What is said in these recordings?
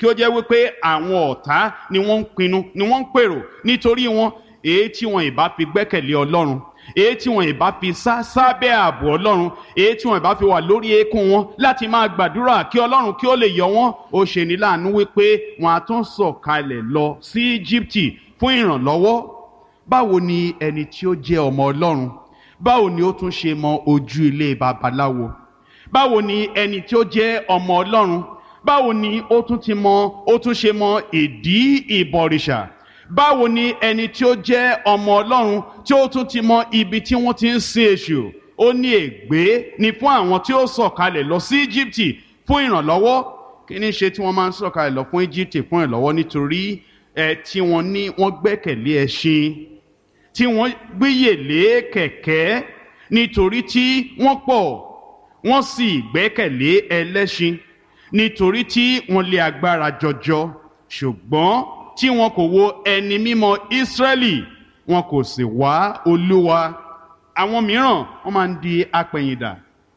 kí ó jẹ́ wípé àwọn ọ̀tá ni wọ́n ń pinnu ni wọ́n ń pèrò nítorí wọn èyí tí wọn ìbá fi gbẹ́kẹ̀lé ọlọ́run èyí tí wọn ìbá fi sá sábẹ́ ààbò ọlọ́run èyí tí wọn ìbá fi wà lórí eékún wọn láti máa gbàdúrà kí ọlọ́run kí ó lè yọ wọn ó ṣe ní láàánú wípé wọn á tún sọ̀kalẹ̀ lọ sí íjíbítì fún ìrànlọ́wọ́ báwo ni ẹni tí ó jẹ́ ọmọ ọlọ́run báwo ni ó tún ṣe mọ ojú ilé babaláwo báwo ni ẹni tí ó jẹ́ ọmọ ọlọ́run báwo ni ó tún ti mọ ó tún ṣe mọ ìdí ìbọ̀rìṣà báwo ni ẹni tí ó jẹ́ ọmọ ọlọ́run tí ó tún ti mọ ibi tí wọ́n ti ń sin èṣù ó ní ègbé ni fún àwọn tí ó sọ̀kalẹ̀ lọ sí íjíbítì fún ìrànlọ́wọ́ kí ni ṣe tí wọ́n máa ń sọ̀kalẹ̀ lọ fún íjíbítì fún ìrànlọ́wọ́ nítorí ẹ tí wọ́n ní wọ́n gbẹ́kẹ̀lé ẹṣin tí wọ́n gbéyèlé kẹ̀kẹ́ nítorí tí wọ́n pọ̀ wọ́n sì gbẹ́kẹ̀lé ẹlẹ́ṣin nítorí tí wọ́n lé agbára jọjọ ṣùgbọ́n tí wọn kò wo ẹni mímọ́ Ísírẹ́lì wọn kò sì wá Olúwa àwọn mìíràn wọ́n máa ń di apẹ̀yìndà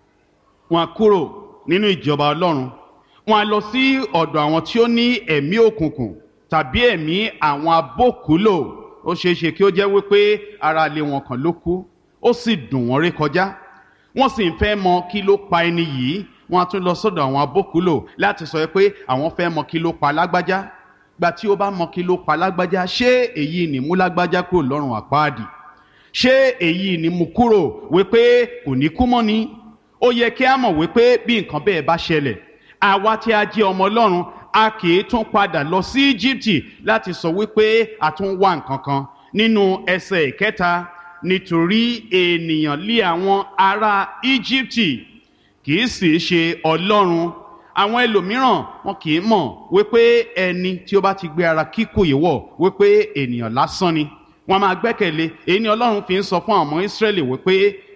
wọn á kúrò nínú ìjọba Ọlọ́run wọn á lọ sí ọ̀dọ̀ àwọn tí ó ní ẹ̀mí òkùnkùn tàbí ẹ̀mí àwọn abókùúlò ó ṣeé ṣe kí ó jẹ́ wípé ara ilé wọn kan ló kú ó sì dùn wọ́n rí kọjá wọ́n sì ń fẹ́ mọ kí ló pa ẹni yìí wọ́n á tún lọ sọ́dọ̀ àwọn abókùúlò láti sọ pé àwọn fẹ́ mọ kí ló pa lágbájá gba tí ó bá mọ kí ló pa lágbájá ṣé èyí ni mú lágbájá kúrò lọ́rùn àpáàdì ṣé èyí ni mú kúrò wípé kò ní kú mọ́ ni ó yẹ kí a mọ̀ wípé bí nǹkan bẹ́ẹ̀ bá ṣẹlẹ̀ àwa tí a jẹ́ ọmọ ọlọ́run a kì í tún padà lọ sí Íjíbítì láti sọ wípé a tún wá nǹkan kan nínú ẹsẹ̀ ìkẹta nítorí ènìyàn lé àwọn ará Íjíbítì kì í sì ṣe ọlọ́run àwọn ẹlòmíràn wọn kì í mọ̀ wípé ẹni tí ó bá ti gbé ara kíkù yìí wọ̀ wípé ènìyàn lásán ni wọ́n máa gbẹ́kẹ̀lé èyí ni ọlọ́run fi ń sọ fún àwọn ọmọ Ísírẹ́lì wípé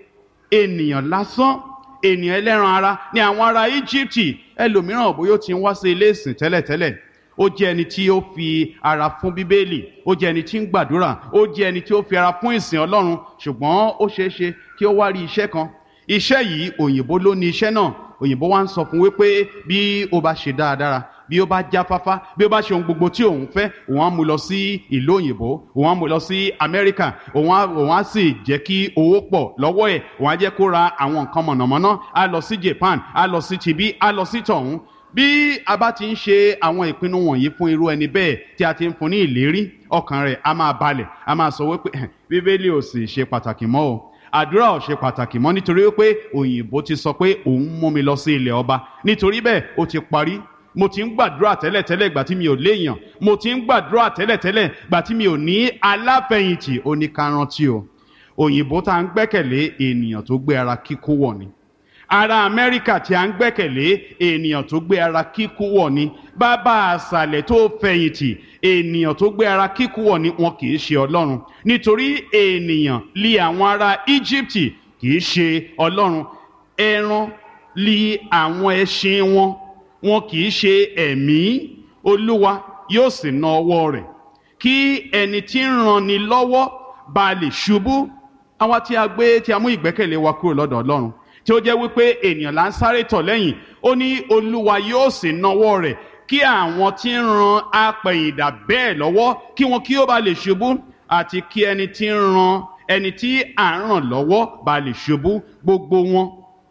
ènìyàn lásán ènìyàn ẹlẹ́ran ara ni àwọn ará Íjíbítì ẹlòmíràn bóyá ó ti ń wá sí ilé ìsìn tẹ́lẹ̀tẹ́lẹ̀ ó jẹ́ ẹni tí ó fi ara fún bíbélì ó jẹ́ ẹni tí ń gbàdúrà ó jẹ́ ẹni tí ó fi ara fún ìsìn ọlọ́run ṣùgbọ́n ó ṣeé ṣe kí ó wá rí iṣẹ́ kan iṣẹ́ yìí òyìnbó ló ní iṣẹ́ náà òyìnbó wa ń sọ fún wípé bí ó bá ṣe dáadáa bí ó bá jáfáfá bí ó bá ṣe ohun gbogbo tí òun fẹ́ òun á mú lọ sí ìlú òyìnbó òun á mú lọ sí amẹ́ríkà òun á òun á sì jẹ́ kí owó pọ̀ lọ́wọ́ ẹ̀ òun á jẹ́ kó ra àwọn nǹkan mọ̀nàmọ́ná á lọ sí japan á lọ sí tibí á lọ sí tọ̀hún bí a bá ti ń ṣe àwọn ìpinnu wọ̀nyí fún irú ẹni bẹ́ẹ̀ tí a ti ń fún ní ìlérí ọkàn rẹ̀ á máa balẹ̀ á máa sọ wípé bíbélì ò sì ṣe pàtàkì mọ́ o àdúrà ò ṣe pàtàkì mọ́ nítorí pé òyìnbó ti sọ pé òun mú mi lọ sí ilẹ̀ ọba nítorí bẹ́ẹ̀ ó ti parí mo ti ń gbàdúrà tẹ́lẹ̀tẹ́lẹ̀ gbà tí mi ò léèyàn mo ti ń gbàdúrà tẹ́lẹ̀tẹ́lẹ̀ gbà tí mi ò ní aláfẹ̀yìntì oníkarántí o òyìnbó tá à ń gbẹ́kẹ̀lé ènìyàn tó gbé ara kíkó wọ̀ ni ará amẹ́ríkà tí a ń gbẹ́kẹ̀lé ènìyàn tó gbé ara kíkú wọ̀ ni bàbá àṣàlẹ̀ tó fẹ̀yìntì ènìyàn tó gbé ara kíkú wọ̀ ni wọn kì í ṣe ọlọ́run nítorí ènìyàn lé àwọn ará íjíbítì kì í ṣe ọlọ́run ẹran lé àwọn ẹṣin wọn wọn kì í ṣe ẹ̀mí olúwa yóò sì na ọwọ́ rẹ̀ kí ẹni tí ń ranni lọ́wọ́ bá lè ṣubú àwa tí a gbé tí a mú ìgbẹ́kẹ̀lé wa kúrò lọ́dọ̀ ọlọ́run tí ó jẹ́ wípé ènìyàn là ń sáré tọ̀ lẹ́yìn ó ní olúwa yóò sì nawọ́ rẹ̀ kí àwọn tí ń ran apẹ̀yìndà bẹ́ẹ̀ lọ́wọ́ kí wọn kí ó bá lè ṣubú àti kí ẹni tí ń ran ẹni tí à ń ràn lọ́wọ́ bá lè ṣubú gbogbo wọn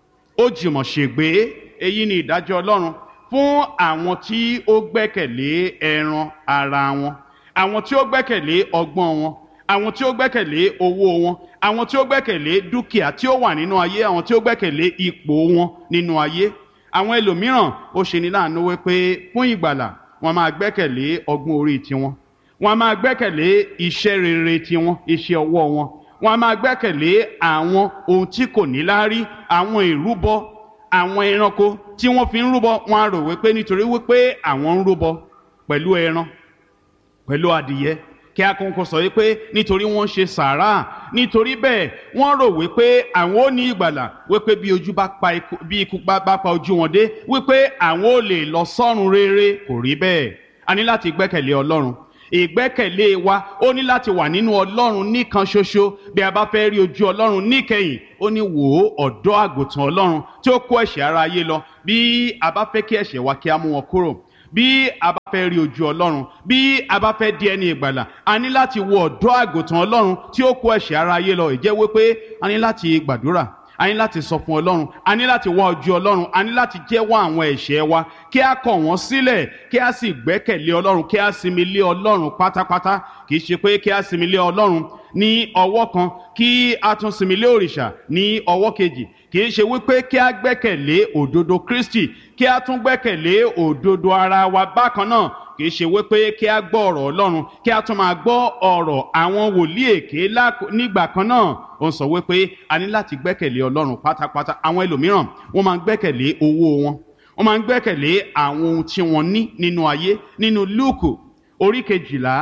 ó jùmọ̀ ṣègbé èyí ni ìdájọ́ ọlọ́run fún àwọn tí ó gbẹ́kẹ̀lé ẹran ara wọn àwọn tí ó gbẹ́kẹ̀lé ọgbọ́n wọn àwọn tí ó gbẹ́kẹ̀lé owó wọn àwọn tí ó gbẹ́kẹ̀lé dúkìá tí ó wà nínú ayé àwọn tí ó gbẹ́kẹ̀lé ipò wọn nínú ayé àwọn ẹlòmíràn ó ṣe ní láàánú wípé fún ìgbàlà wọn máa gbẹ́kẹ̀lé ọgbọ́n orí tiwọn wọn máa gbẹ́kẹ̀lé iṣẹ́ rere tiwọn iṣẹ́ ọwọ́ wọn wọn máa gbẹ́kẹ̀lé àwọn ohun tí kò ní láárí àwọn ìrúbọ àwọn ẹranko tí wọ́n fi ń rúbọ wọn á rò wípé nítorí wípé àwọn ń rúbọ pẹ̀lú ẹran pẹ̀lú adìyẹ kí akókò sọ wípé nítorí wọ́n ṣe sàárà nítorí bẹ́ẹ̀ wọ́n rò wípé àwọn ò ní ìgbàlà wípé bí ojú bá pa ikú bí ikú bá bá pa ojú wọn dé wípé àwọn ò lè lọ sọ́run rere kò rí bẹ́ẹ̀ a ní láti gbẹ́kẹ̀lé ọlọ́run ìgbẹ́kẹ̀lé wa ó ní láti wà nínú ọlọ́run nìkan ṣoṣo bí a bá fẹ́ rí ojú ọlọ́run níkẹyìn ó ní wò ó ọ̀dọ́ àgùntàn ọlọ́run tí ó kó ẹ̀ṣẹ̀ ara ayé lọ bí a bá fẹ́ kí ẹ̀ṣẹ̀ wa kí a mú wọn kúrò bí a bá fẹ́ rí ojú ọlọ́run bí a bá fẹ́ di ẹni ìgbàlà a ní láti wo ọ̀dọ́ àgùntàn ọlọ́run tí ó kó ẹ̀ṣẹ̀ ara ayé lọ ìjẹ́ wípé a ní láti gbàdúrà a ní láti sọ fún ọlọ́run a ní láti wá ojú ọlọ́run a ní láti jẹ́wọ́ àwọn ẹ̀ṣẹ̀ wa kí a kọ̀ wọ́n sílẹ̀ kí a sì gbẹ́kẹ̀lé ọlọ́run kí a sinmi lé ọlọ́run pátápátá kì í ṣe pé kí a sinmi lé ọlọ́run ní ọwọ́ kan kí a tún sinmi lé òrìṣà ní ọwọ́ kejì kì í ṣe wípé kí a gbẹ́kẹ̀lé òdodo Kristi kí a tún gbẹ́kẹ̀lé òdodo ara wa bákan náà kì í ṣe wípé kí a gbọ́ ọ̀rọ̀ Ọlọ́run kí a tún máa gbọ́ ọ̀rọ̀ àwọn wòlíì èké nígbà kan náà ó ń sọ wípé a ní láti gbẹ́kẹ̀lé Ọlọ́run pátápátá àwọn ẹlòmíràn wọ́n máa ń gbẹ́kẹ̀lé owó wọn wọ́n máa ń gbẹ́kẹ̀lé àwọn ohun tí wọ́n ní nínú ayé nínú Lúùkù orí kejìlá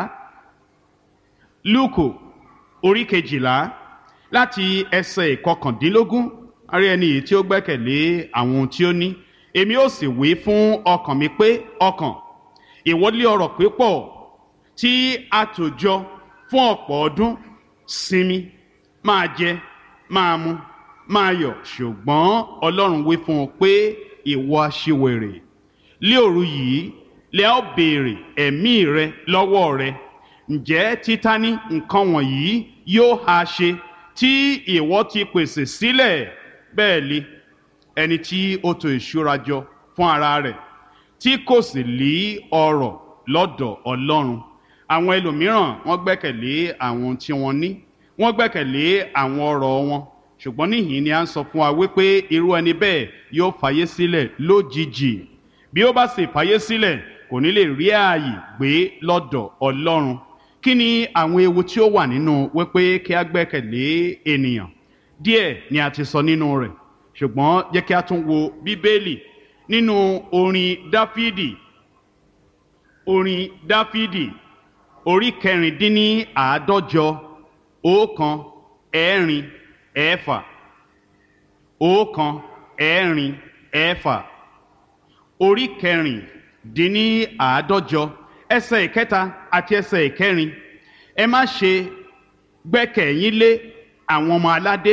Lúùkù orí kejìlá láti ẹsẹ̀ ìkọkàndínlógún arí ẹni yìí tí ó gbẹ́kẹ̀lé àwọn ohun tí ó ní èmi ó sì wí fún ọkàn mi pé ọkàn ìwọlé ọrọ̀ pípọ̀ tí a tò jọ fún ọ̀pọ̀ ọdún sinmi máa jẹ máa mu máa yọ̀ ṣùgbọ́n Ọlọ́run wí fún un pé ìwọ aṣiwèrè lé òru yìí lẹ ó béèrè ẹ̀mí rẹ lọ́wọ́ rẹ ǹjẹ́ títání nǹkan wọ̀nyí yóò ha ṣe tí ìwọ ti pèsè sílẹ̀ bẹ́ẹ̀ li ẹni tí ó tò ìṣúra jọ fún ara rẹ̀ tí kò sì lí ọrọ̀ lọ́dọ̀ Ọlọ́run àwọn ẹlòmíràn wọ́n gbẹ́kẹ̀lé àwọn tí wọ́n ní wọ́n gbẹ́kẹ̀lé àwọn ọrọ̀ wọn ṣùgbọ́n níhìn ni a ń sọ fún wa wípé irú ẹni bẹ́ẹ̀ yóò fàyè sílẹ̀ lójijì bí ó bá sì fàyè sílẹ̀ kò ní lè rí ààyè gbé lọ́dọ̀ Ọlọ́run kí ni àwọn ewu tí ó wà nínú wípé kí a gbẹ́kẹ̀lé ènìyàn díẹ̀ ni a ti sọ nínú rẹ̀ ṣùgbọ́n jẹ́ kí a tún wo bíbélì nínú orin dáfídì orin dáfídì orí kẹrìndínní àádọ́jọ ọ̀kan ẹ̀rin ẹ̀fà ọ̀kan ẹ̀rin ẹ̀fà orí kẹrìndínní àádọ́jọ ẹsẹ̀ ìkẹta àti ẹsẹ̀ ìkẹrin ẹ má ṣe gbẹ́kẹ̀yín lé àwọn ọmọ aládé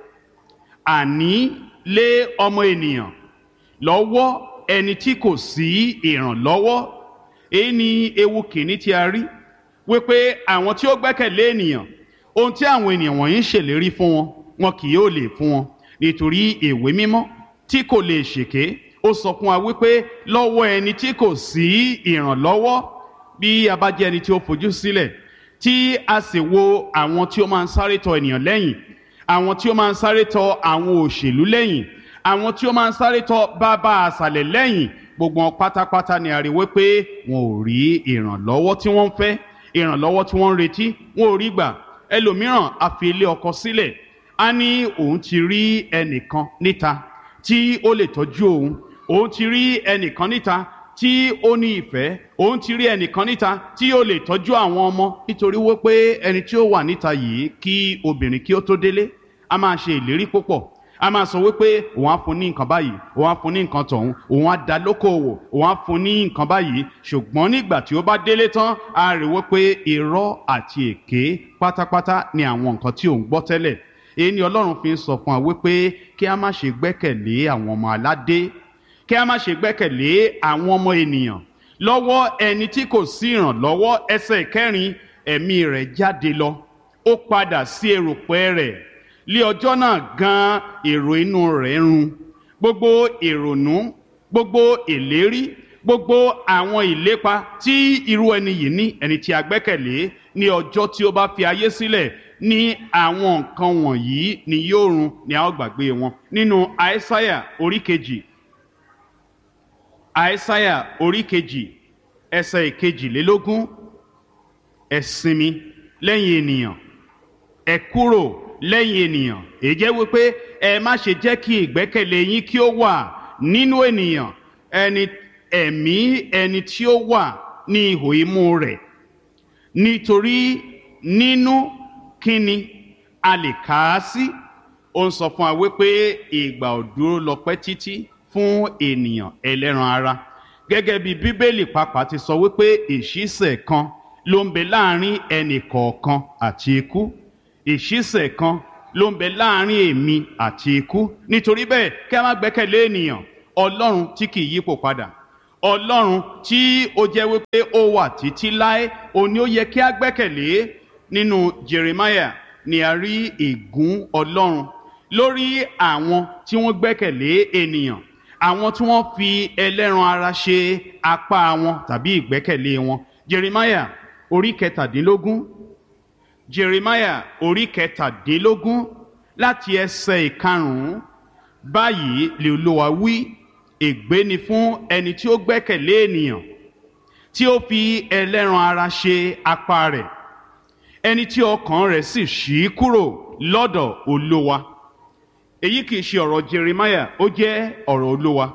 àní lé ọmọ ènìyàn lọ́wọ́ ẹni tí kò sí ìrànlọ́wọ́ èyí ni ewu kìíní tí a rí wípé àwọn tí ó gbẹ́kẹ̀lé ènìyàn ohun tí àwọn ènìyàn wọ̀nyí ń ṣèlérí fún wọn wọn kì yóò lè fún wọn nítorí ìwé mímọ́ tí kò lè ṣèké ó sọ fún wa wípé lọ́wọ́ ẹni tí kò sí ìrànlọ́wọ́ bí a bá jẹ́ ẹni tí ó fojú sílẹ̀ tí a sì wo àwọn tí ó máa ń sáré tọ ènìyàn lẹ́yìn àwọn tí ó máa ń sáré tọ àwọn òṣèlú lẹ́yìn àwọn tí ó máa ń sáré tọ bàbá àṣàlẹ̀ lẹ́yìn gbogbo wọn pátápátá ni a rí wípé wọn ò rí ìrànlọ́wọ́ tí wọ́n ń fẹ́ ìrànlọ́wọ́ tí wọ́n ń retí wọn ò rí gbà ẹlòmíràn a fi ilé ọkọ sílẹ̀ a ní òun ti rí ẹnìkan níta tí ó lè tọ́jú òun òun ti rí ẹnìkan níta tí ó ní ìfẹ́ òun ti rí ẹnìkan níta tí ó lè tọ́jú àwọn ọmọ nítorí wípé ẹni tí ó wà níta yìí kí obìnrin kí ó tó délé a máa ṣe ìlérí púpọ̀ a máa sọ wípé òun á fún ní nǹkan báyìí òun á fún ní nǹkan tọ̀hún òun á dá lókòwò òun á fún ní nǹkan báyìí ṣùgbọ́n nígbà tí ó bá délé tán a rí wípé irọ́ àti èké pátápátá ni àwọn nǹkan tí òun gbọ́ tẹ́lẹ̀ èyí ni Ọlọ́run fi ń sọ fún wa wípé kí a má ṣe gbẹ́kẹ̀lé àwọn ọmọ aládé kí a má ṣe gbẹ́kẹ̀lé àwọn ọmọ ènìyàn lọ́wọ́ ẹni tí kò sí ìrànlọ́wọ́ ẹsẹ̀ kẹrin ẹ̀mí rẹ̀ jáde lọ ó padà sí erùpẹ̀ rẹ̀ lé ọjọ́ náà gan èrò inú rẹ̀ run gbogbo ìrònú gbogbo ìlérí gbogbo àwọn ìlépa tí irú ẹni yìí ní ẹni tí a gbẹ́kẹ̀lé ní ọjọ́ tí ó bá fi ayé sílẹ̀ ní àwọn nǹkan wọ̀nyí ni yóò run ni a ó gbàgbé wọn nínú àìsáyà orí kejì àìsáyà orí kejì ẹsẹ̀ ìkejìlélógún ẹ sinmi lẹ́yìn ènìyàn ẹ kúrò lẹ́yìn ènìyàn èyí jẹ́ wípé ẹ má ṣe jẹ́ kí ìgbẹ́kẹ̀lé yín kí ó wà nínú ènìyàn ẹni ẹ̀mí ẹni tí ó wà ní ihò imú rẹ̀ nítorí nínú kíni a lè kà á sí ó ń sọ fún wa wípé ìgbà ò dúró lọ pẹ́ títí fún ènìyàn ẹlẹ́ran ara gẹ́gẹ́ bí bíbélì pàápàá ti sọ wípé ìṣísẹ̀ kan ló ń bẹ láàrin ẹnì kọ̀ọ̀kan àti ikú ìṣísẹ̀ kan ló ń bẹ láàrin èmi àti ikú nítorí bẹ́ẹ̀ kí a má gbẹ́kẹ̀lé ènìyàn ọlọ́run tí kì í yípo padà ọlọ́run tí ó jẹ́ wípé ó wà títí láé òun ni ó yẹ kí a gbẹ́kẹ̀lé nínú jeremiah ni a rí ègún ọlọ́run lórí àwọn tí wọ́n gbẹ́kẹ̀lé ènìyàn àwọn tí wọ́n fi ẹlẹ́ran ara ṣe apá wọn tàbí ìgbẹ́kẹ̀lé wọn jeremiah orí kẹtàdínlógún jeremiah orí kẹtàdínlógún láti ẹsẹ̀ ìkarùn-ún báyìí lè olúwa wí ègbé ni fún ẹni tí ó gbẹ́kẹ̀lé ènìyàn tí ó fi ẹlẹ́ran ara ṣe apá rẹ̀ ẹni tí ọkàn rẹ̀ sì ṣí kúrò lọ́dọ̀ olúwa èyí kìí ṣe ọ̀rọ̀ jeremiah ó jẹ́ ọ̀rọ̀ olúwa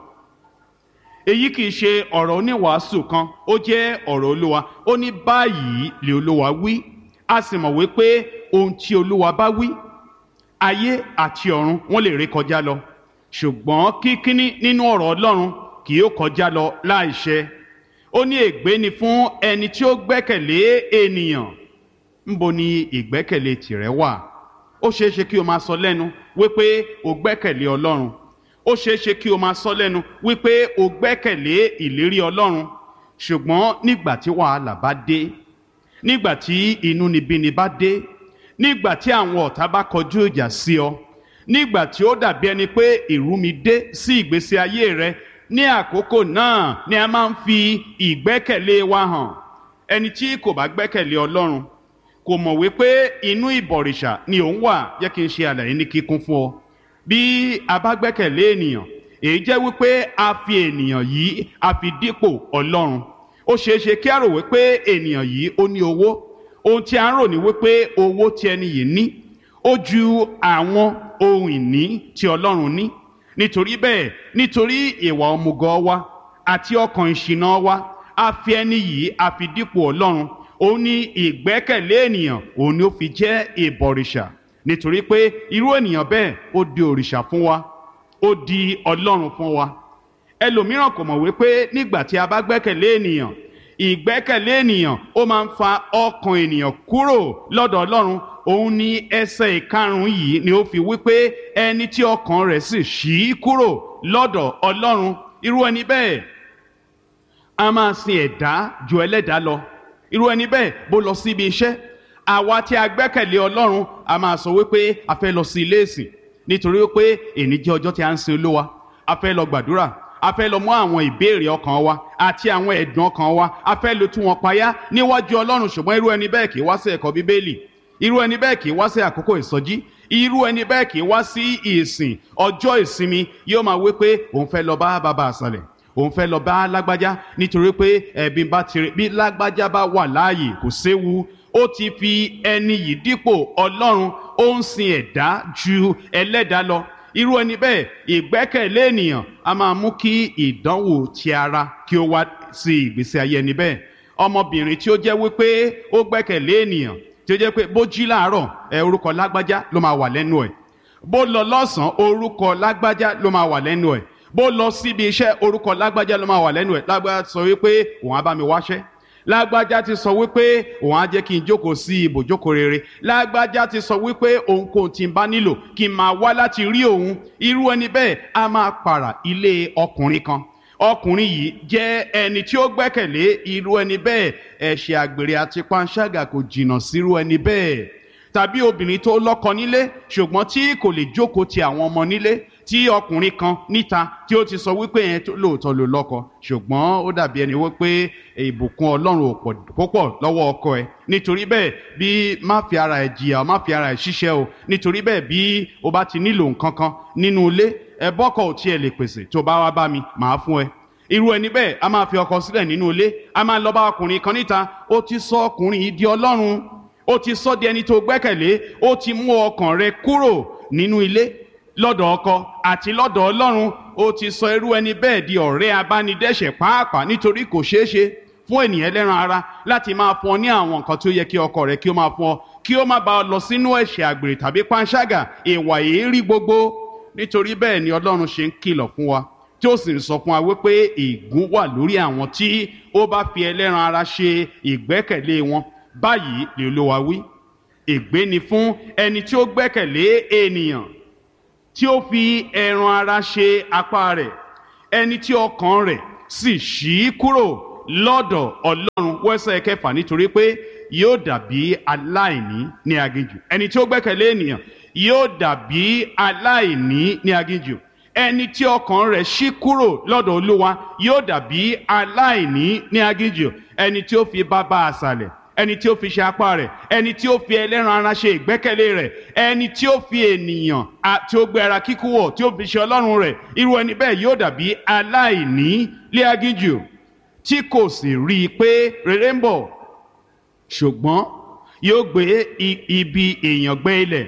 èyí kìí ṣe ọ̀rọ̀ oníwàásù kan ó jẹ́ ọ̀rọ̀ olúwa ó ní báyìí lè olúwa wí a sì mọ̀ wípé ohun tí olúwa bá wí ayé àti ọ̀run wọ́n lè ré kọjá lọ ṣùgbọ́n kíkíní nínú ọ̀rọ̀ ọlọ́run kì yóò kọjá lọ láìṣẹ ó ní ègbé ni fún ẹni tí ó gbẹ́kẹ̀lé ènìyàn ńbo ni ìgbẹ́kẹ̀lé tìrẹ wà ó ṣeé ṣe kí o máa sọ lẹ́nu wípé o gbẹ́kẹ̀lé ọlọ́run ó ṣeé ṣe kí o máa sọ lẹ́nu wípé o gbẹ́kẹ̀lé ìlérí ọlọ́run ṣùgbọ́n nígbà tí wàhálà bá dé nígbà tí inúnibíni bá dé nígbà tí àwọn ọ̀tá bá kọjú ìjà sí ọ nígbà tí ó dàbí ẹni pé ìrúmi dé sí ìgbésí ayé rẹ ní àkókò náà ni a máa ń fi ìgbẹ́kẹ̀lé wa hàn ẹni tí kò bá gbẹ́kẹ̀lé ọlọ́run kò mọ̀ wípé inú ìbọ̀rìṣà ni òun wà jẹ́ kí n ṣe àlàyé ní kíkún fún ọ bí a bá gbẹ́kẹ̀lé ènìyàn èyí jẹ́ wípé a fi ènìyàn yìí a fi dípò ọlọ́run ó ṣeé ṣe kí a rò wípé ènìyàn yìí ó ní owó ohun tí a ń rò ní wípé owó tí ẹni yìí ní ó ju àwọn ohun ìní tí ọlọ́run ní nítorí bẹ́ẹ̀ nítorí ìwà ọmùgọ̀ wa àti ọkàn ìṣìnà wa a fi ẹni yìí a fi dípò ọlọ́run òun ní ìgbẹ́kẹ̀lé ènìyàn òun ni ó fi jẹ́ ìbọ̀rìṣà nítorí pé irú ènìyàn bẹ́ẹ̀ ó di òrìṣà fún wa ó di ọlọ́run fún wa ẹlòmíràn kò mọ̀ wípé nígbà tí a bá gbẹ́kẹ̀lé ènìyàn ìgbẹ́kẹ̀lé ènìyàn ó máa ń fa ọkàn ènìyàn kúrò lọ́dọ̀ ọlọ́run òun ní ẹsẹ̀ ìkarùn-ún yìí ni ó fi wípé ẹni tí ọkàn rẹ̀ sì ṣí kúrò lọ́dọ̀ ọlọ́run irú ẹni bẹ́ẹ̀ a máa sin ẹ̀dá ju ẹlẹ́dàá lọ irú ẹni bẹ́ẹ̀ bó lọ síbi iṣẹ́ àwa tí a gbẹ́kẹ̀lé ọlọ́run a máa sọ wípé a fẹ́ lọ sí ilé ìsìn nítorí wípé èní jẹ́ ọjọ́ tí a ń sin olúwa a fẹ́ lọ gbàdúrà a fẹ́ lọ mú àwọn ìbéèrè ọkàn wa àti àwọn ẹ̀dùn ọkàn wa a fẹ́ lọ tú wọn payá níwájú ọlọ́run ṣùgbọ́n irú ẹni bẹ́ẹ̀ kì í wá sí ẹ̀kọ́ bíbélì irú ẹni bẹ́ẹ̀ kì í wá sí àkókò ìsọjí irú ẹni bẹ́ẹ̀ kì í wá sí ìsìn ọjọ́ ìsinmi yóò máa wí pé òun fẹ́ lọ bá bàbá àṣàlẹ̀ òun fẹ́ lọ bá lágbájá nítorí pé ẹ̀bí bá tirẹ̀ bí lágbájá bá wà láàyè kò séwu ó ti fi ẹni yìí dípò ọlọ́run ó ń sin ẹ̀dá ju ẹlẹ́dàá lọ irú ẹni bẹ́ẹ̀ ìgbẹ́kẹ̀lé ènìyàn a máa mú kí ìdánwò ti ara kí ó wá sí ìgbésí ayé ẹni bẹ́ẹ̀ ọmọbìnrin tí ó jẹ́ wípé ó gbẹ́kẹ̀lé ènìyàn tí ó jẹ́ pé bó jí láàárọ̀ ẹ orúkọ lágbájá ló máa wà lẹ́nu ẹ̀ bó lọ lọ́sàn-án orúkọ lágbájá ló máa wà lẹ́nu ẹ̀ bó lọ síbi iṣẹ́ orúkọ lágbájá ló máa wà lẹ́nu ẹ̀ lágbájá sọ wípé òun á bá mi wáṣẹ́ lágbájá ti sọ wípé òun á jẹ́ kí n jókòó sí ibùjókòó rere lágbájá ti sọ wípé òun kò tí ń bá nílò kí n máa wá láti rí òun irú ẹni bẹ́ẹ̀ á máa pààrà ilé ọkùnrin kan ọkùnrin yìí jẹ́ ẹni tí ó gbẹ́kẹ̀lé irú ẹni bẹ́ẹ̀ ẹ̀ṣẹ̀ àgbèrè àti panṣágà kò jìnnà sírú ẹni bẹ́ẹ̀ tàbí obìnrin tó lọ́kọ nílé ṣùgbọ́n tí kò lè jókòó ti àwọn ọmọ nílé tí ọkùnrin kan níta tí ó ti sọ wípé yẹn lóòótọ́ ló lọ́kọ ṣùgbọ́n ó dàbí ẹni wípé ìbùkún ọlọ́run ò púpọ̀ lọ́wọ́ ọkọ ẹ̀ nítorí bẹ́ẹ̀ bí má fi ara ẹ̀ jìyà má fi ara ẹ̀ ṣiṣẹ́ o nítorí bẹ́ẹ̀ bí o bá ti nílò nǹkan kan nínú ilé ẹ bọ́kọ̀ ò tiẹ̀ lè pèsè tó bá wá bá mi màá fún ẹ irú ẹni bẹ́ẹ̀ a máa fi ọkọ sílẹ̀ nínú ilé a máa lọ bá ọkùnrin kan níta ó ti sọ ọkùnrin yìí di ọlọ́run ó ti sọ di ẹni tó gbẹ́kẹ̀lé ó ti mú ọkàn rẹ kúrò nínú ilé lọ́dọ̀ ọkọ àti lọ́dọ̀ ọlọ́run ó ti sọ irú ẹni bẹ́ẹ̀ di ọ̀rẹ́ abánidẹ́ṣẹ̀ pàápàá nítorí kò ṣeé ṣe fún ènìyàn ẹlẹ́ran ara láti máa fún ọ ní àwọn nǹkan tí ó yẹ kí ọkọ rẹ kí ó máa fún ọ kí ó má bá ọ lọ sínú ẹ̀ṣẹ̀ àgbèrè tàbí panṣágà ìwà èérí gbogbo nítorí bẹ́ẹ̀ ni ọlọ́run ṣe ń kìlọ̀ fún wa tí ó sì ń sọ fún wa wípé ègún wà lórí àwọn tí ó bá fi ẹlẹ́ran ara ṣe ìgbẹ́kẹ̀lé wọn báyìí lè Olúwa wí ègbé ni fún ẹni tí ó gbẹ́kẹ̀lé ènìyàn tí ó fi ẹran ara ṣe apá rẹ̀ ẹni tí ọkàn rẹ̀ sì ṣí kúrò lọ́dọ̀ ọlọ́run wẹ́sẹ̀ kẹfà nítorí pé yóò dàbí aláìní ní aginjù ẹni tí ó gbẹ́kẹ̀lé ènìyàn yóò dàbí aláìní ní aginjù ẹni tí ọkàn rẹ̀ ṣí kúrò lọ́dọ̀ olúwa yóò dàbí aláìní ní aginjù ẹni tí ó fi bàbá àṣàlẹ̀ ẹni tí ó fi ṣe apá rẹ̀ ẹni tí ó fi ẹlẹ́ran ara ṣe ìgbẹ́kẹ̀lé rẹ̀ ẹni tí ó fi ènìyàn tí ó gbé ara kíkú wọ̀ tí ó fi ṣe ọlọ́run rẹ̀ irú ẹni bẹ́ẹ̀ yóò dàbí aláìní lé aginjù tí kò sì rí i pé rere ń bọ̀ ṣùgbọ́n yóò gbé ibi èèyàn gbé ilẹ̀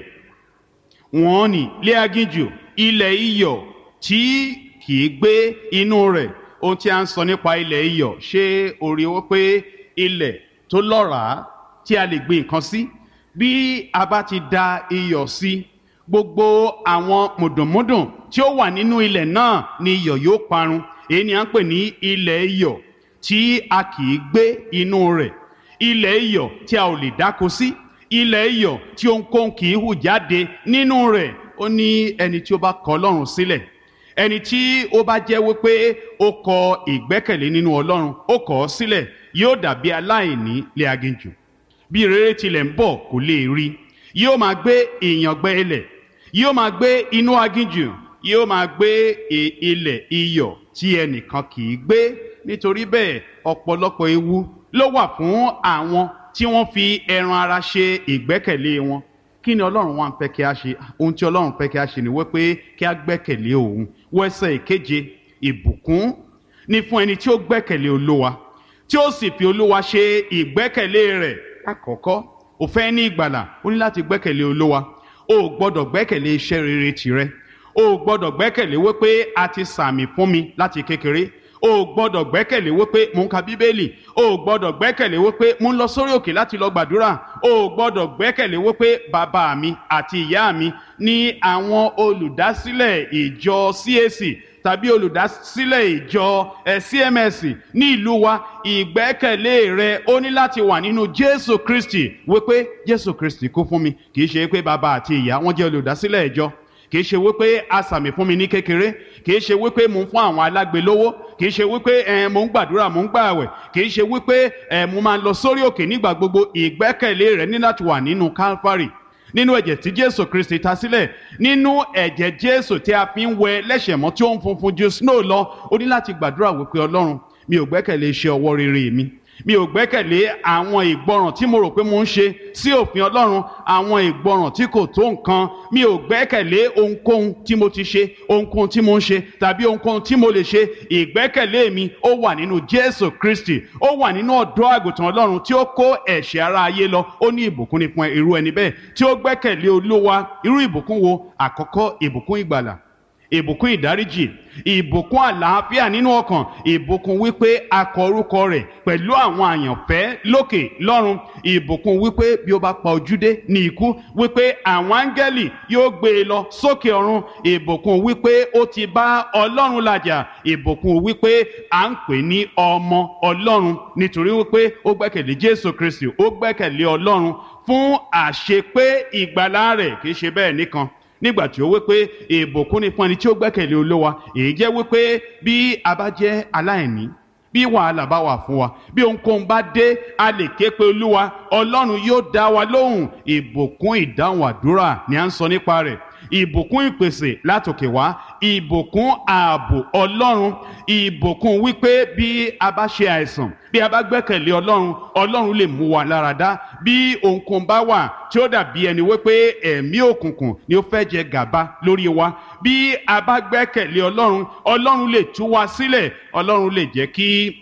wọ́n ní lé aginjù ilẹ̀ iyọ̀ tí kì í gbé inú rẹ̀ ohun tí a ń sọ nípa ilẹ̀ iyọ̀ ṣé orí wọ́n pé ilẹ̀ tó lọ́ràá tí a lè gbin nǹkan sí bí a bá ti da iyọ̀ sí gbogbo àwọn mùdùnmúdùn tí ó wà nínú ilẹ̀ náà ni iyọ̀ yóò parun èyí ni à ń pè ní ilẹ̀ iyọ̀ tí a kì í gbé inú rẹ̀ ilẹ̀ iyọ̀ tí a ò lè dáko sí ilẹ̀ iyọ̀ tí ohunkóhun kì í hù jáde nínú rẹ̀ ó ní ẹni tí ó bá kọ̀ Ọlọ́run sílẹ̀ ẹni tí ó bá jẹ́ wípé ó kọ ìgbẹ́kẹ̀lé nínú Ọlọ́run ó kọ̀ ọ́ sílẹ̀ yóò dàbí aláìní lé aginjù bí rere tilẹ̀ ń bọ̀ kò lè rí yóò máa gbé ìyàngbẹ́ ilẹ̀ yóò máa gbé inú aginjù yóò máa gbé ilẹ̀ iyọ̀ tí ẹnìkan kì í gbé nítorí bẹ́ẹ̀ ọ̀pọ̀lọpọ̀ ewu ló wà fún àwọn tí wọ́n fi ẹran ara ṣe ìgbẹ́kẹ̀lé wọn kí ni ọlọ́run wá ń fẹ́ kí a ṣe ohun tí ọlọ́run fẹ́ kí a ṣe ni wípé kí a gbẹ́kẹ̀lé òun wẹ́sẹ̀ ìkeje ìbùkún ni fún ẹni tí ó gbẹ́kẹ̀lé olúwa tí ó sì fi olúwa ṣe ìgbẹ́kẹ̀lé rẹ̀ àkọ́kọ́ ó fẹ́ ní ìgbàlà ó ní láti gbẹ́kẹ̀lé olúwa o ò gbọ́dọ̀ gbẹ́kẹ̀lé iṣẹ́ rere tìrẹ o ò gbọ́dọ̀ gbẹ́kẹ̀lé wípé a ti sàmì fún mi láti kékeré o ò gbọ́dọ̀ gbẹ́kẹ̀lé wípé mò ń ka bíbélì o ò gbọ́dọ̀ gbẹ́kẹ̀lé wípé mò ń lọ sórí òkè láti lọ gbàdúrà o ò gbọ́dọ̀ gbẹ́kẹ̀lé wípé bàbá mi àti ìyá mi ní àwọn olùdásílẹ̀ ìjọ CAC tàbí olùdásílẹ̀ ìjọ ẹ̀ CMS ní ìlú wa ìgbẹ́kẹ̀lé rẹ ó ní láti wà nínú Jésù Kristi wípé Jésù Kristi kú fún mi kì í ṣe pé bàbá àti ìyá wọn jẹ́ olùdásílẹ̀ ìjọ kì í ṣe wípé a sàmì fún mi ní kékeré kì í ṣe wípé mò ń fún àwọn alágbe lówó kì í ṣe wípé ẹ mò ń gbàdúrà mò ń gbààwẹ̀ kì í ṣe wípé ẹ mo máa lọ sórí òkè nígbà gbogbo ìgbẹ́kẹ̀lé rẹ ní láti wà nínú Calvary nínú ẹ̀jẹ̀ tí Jésù Kristi ta sílẹ̀ nínú ẹ̀jẹ̀ Jésù tí a fi ń wẹ lẹ́ṣẹ̀ mọ́ tí ó ń funfun ju snow lọ ó ní láti gbàdúrà wípé Ọlọ́run mi ò gbẹ́kẹ̀lé iṣẹ́ ọwọ́ rere mi mi ò gbẹ́kẹ̀lé àwọn ìgbọràn tí mo rò pé mo ń ṣe sí òfin Ọlọ́run àwọn ìgbọràn tí kò tó nǹkan mi ò gbẹ́kẹ̀lé ohunkóhun tí mo ti ṣe ohunkóhun tí mo ń ṣe tàbí ohunkóhun tí mo lè ṣe ìgbẹ́kẹ̀lé mi ó wà nínú Jésù Kristi ó wà nínú ọ̀dọ́ àgùntàn Ọlọ́run tí ó kó ẹ̀ṣẹ̀ ara ayé lọ ó ní ìbùkún ní fún irú ẹni bẹ́ẹ̀ tí ó gbẹ́kẹ̀lé Olúwa irú ìbùkún wo àkọ́kọ́ ìbùkún ìgbàlà ìbùkún ìdáríjì ìbùkún àlàáfíà nínú ọkàn ìbùkún wípé a kọ orúkọ rẹ̀ pẹ̀lú àwọn àyànfẹ́ lókè lọ́run ìbùkún wípé bí ó bá pa ojúdé ní ikú wípé àwọn áńgẹ́lì yóò gbé e lọ sókè ọ̀run ìbùkún wípé ó ti bá ọlọ́run làjà ìbùkún wípé à ń pè ní ọmọ ọlọ́run nítorí wípé ó gbẹ́kẹ̀lé jésù kristi ó gbẹ́kẹ̀lé ọlọ́run fún àṣepé ìgbàlá rẹ̀ kì í ṣe bẹ́ẹ̀ nìkan nígbà tí ó wí pé ìbùkún ni fún ẹni tí ó gbẹ́kẹ̀lé olówa èyí jẹ́ wípé bí a bá jẹ́ aláìní bí wàhálà bá wà fún wa bí ohunkóhun bá dé a lè ké pe olúwa ọlọ́run yóò dá wa lóhùn ìbùkún ìdáhùn àdúrà ni à ń sọ nípa rẹ̀ ìbùkún ìpèsè látòkè wá ìbùkún ààbò ọlọ́run ìbùkún wípé bí a bá ṣe àìsàn bí a bá gbẹ́kẹ̀lé ọlọ́run ọlọ́run lè mú wa lára dá bí ohunkóhun bá wà tí ó dàbí ẹni wípé ẹ̀mí òkùnkùn ni ó fẹ́ jẹ gàba lórí wa bí a bá gbẹ́kẹ̀lé ọlọ́run ọlọ́run lè tú wa sílẹ̀ ọlọ́run lè jẹ́ kí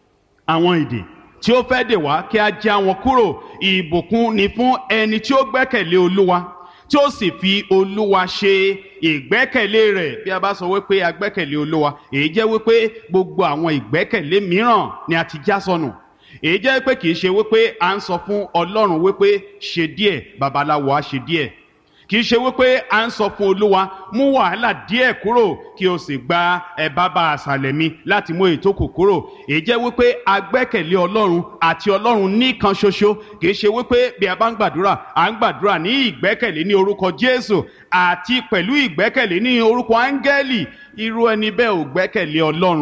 àwọn ìdè tí ó fẹ́ dè wá kí a já wọn kúrò ìbùkún ni fún ẹni tí ó gbẹ́kẹ̀lé olúwa tí ó sì fi olúwa ṣe ìgbẹ́kẹ̀lé rẹ̀ bí a bá sọ wípé a gbẹ́kẹ̀lé olúwa èyí jẹ́ wípé gbogbo àwọn ìgbẹ́kẹ̀lé mìíràn ni a ti já sọnù èyí jẹ́ pé kì í ṣe wípé à ń sọ fún ọlọ́run wípé ṣe díẹ̀ babaláwo á ṣe díẹ̀ kì í ṣe wípé à ń sọ fún olúwa mú wàhálà díẹ̀ kúrò kí o sì gba ẹ bàbá àṣàlẹ̀ mi láti mú èyí tó kù kúrò èyí jẹ́ wípé a gbẹ́kẹ̀lé ọlọ́run àti ọlọ́run nìkan ṣoṣo kì í ṣe wípé bí a bá ń gbàdúrà à ń gbàdúrà ní ìgbẹ́kẹ̀lé ní orúkọ jésù àti pẹ̀lú ìgbẹ́kẹ̀lé ní orúkọ áńgẹ́lì irú ẹni bẹ́ẹ̀ ò gbẹ́kẹ̀lé ọlọ́run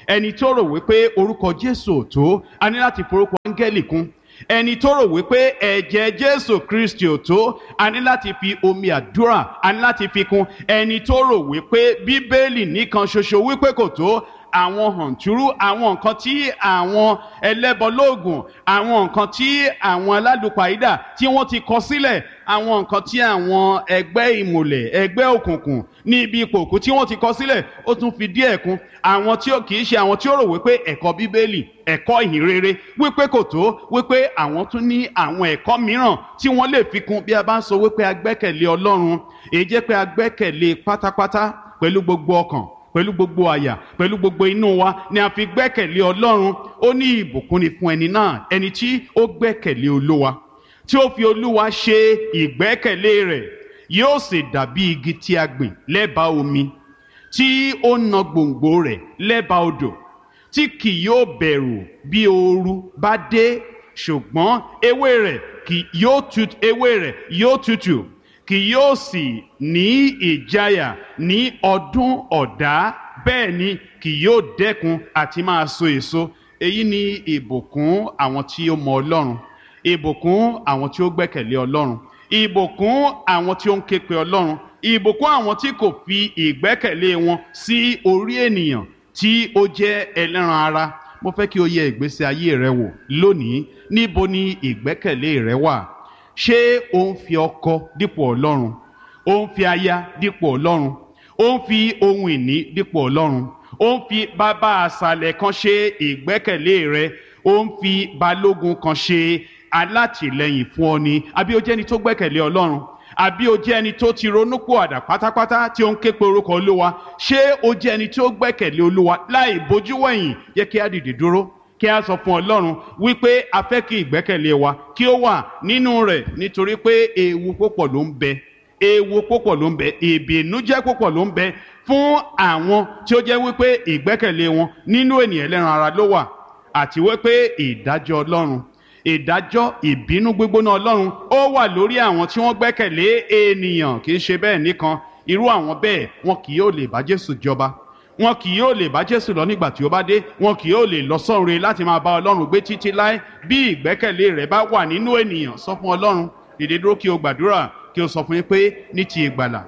ẹni tó rò wípé orúkọ jésù ò tó a ní láti forúkọ áńgẹ́lì kún ẹni tó rò wípé ẹ̀jẹ̀ jésù kristi ò tó a ní láti fi omi àdúrà a ní láti fi kún ẹni tó rò wípé bíbélì nìkan ṣoṣo wípé kò tó àwọn hàntúrú àwọn nǹkan tí àwọn ẹlẹ́bọlóògùn àwọn nǹkan tí àwọn alálùpàídà tí wọ́n ti kọ sílẹ̀ àwọn nǹkan tí àwọn ẹgbẹ́ ìmùlẹ̀ ẹgbẹ́ òkùnkùn ní ibi ipò òkú tí wọ́n ti kọ sílẹ̀ ó tún fi díẹ̀ kún àwọn tí ó kì í ṣe àwọn tí ó rò wípé ẹ̀kọ́ bíbélì ẹ̀kọ́ ìhìnrere wípé kò tó wípé àwọn tún ní àwọn ẹ̀kọ́ mìíràn tí wọ́n lè fi kún bí a bá ń sọ wípé a gbẹ́kẹ̀lé ọlọ́run èyí jẹ́ pé a gbẹ́kẹ̀lé pátápátá pẹ̀lú gbogbo ọkàn pẹ̀lú gbogbo àyà pẹ̀lú gbogbo inú wa ni a fi gbẹ́kẹ̀lé ọlọ́run ó ní ìbùkún ni fún ẹni náà ẹni tí ó gbẹ́kẹ̀lé olúwa tí ó fi olúwa ṣe ìgbẹ́kẹ̀lé rẹ̀ yóò sì dàbí igi tí a gbìn lẹ́bàá omi tí ó na gbòǹgbò rẹ̀ lẹ́bàá odò tí kì yóò bẹ̀rù bí ooru bá dé ṣùgbọ́n ewé rẹ̀ kì yóò tutù ewé rẹ̀ yóò tutù kì yóò sì ní ìjáyà ní ọdún ọ̀dá bẹ́ẹ̀ ni kì yóò dẹ́kun àti máa so èso èyí ni ìbùkún àwọn tí ó mọ ọlọ́run ìbùkún àwọn tí ó gbẹ́kẹ̀lé ọlọ́run ìbùkún àwọn tí ó ń ké pe ọlọ́run ìbùkún àwọn tí kò fi ìgbẹ́kẹ̀lé wọn sí orí ènìyàn tí ó jẹ́ ẹlẹ́ran ara mo fẹ́ kí o yẹ ìgbésí ayé rẹ wò lónìí níbo ni ìgbẹ́kẹ̀lé rẹ wà ṣé o ń fi ọkọ dípò ọlọ́run o ń fi aya dípò ọlọ́run o ń fi ohun ìní dípò ọlọ́run o ń fi bàbá àṣàlẹ̀ kan ṣe ìgbẹ́kẹ̀lé rẹ o ń fi balógun kan ṣe alátìlẹyìn fún ọ ni àbí o jẹ́ ẹni tó gbẹ́kẹ̀lé ọlọ́run àbí o jẹ́ ẹni tó ti ronúpò àdà pátápátá tí ó ń ké pe orúkọ olúwa ṣé o jẹ́ ẹni tó gbẹ́kẹ̀lé olúwa láì bójú wẹ̀yìn yẹ kí á dìde dúró kí a sọ fún ọlọ́run wípé a fẹ́ kí ìgbẹ́kẹ̀lé wa kí ó wà nínú rẹ̀ nítorí pé ewu púpọ̀ ló ń bẹ ewu púpọ̀ ló ń bẹ ìbìnújẹ́ púpọ̀ ló ń bẹ fún àwọn tí ó jẹ́ wípé ìgbẹ́kẹ̀lé wọn nínú ènìyàn ẹlẹ́ran ara ló wà àti wípé ìdájọ́ ọlọ́run ìdájọ́ ìbínú gbígbóná ọlọ́run ó wà lórí àwọn tí wọ́n gbẹ́kẹ̀lé ènìyàn kì í ṣe bẹ́ẹ̀ nìkan irú àwọn bẹ́ẹ̀ wọn kì yóò lè bá Jésù jọba wọn kì yóò lè bá Jésù lọ nígbà tí ó bá dé wọn kì yóò lè lọ sọ́run láti máa bá Ọlọ́run gbé títí láé bí ìgbẹ́kẹ̀lé rẹ̀ bá wà nínú ènìyàn sọ fún Ọlọ́run dìde dúró kí o gbàdúrà kí o sọ fún yín pé ní ti ìgbàlà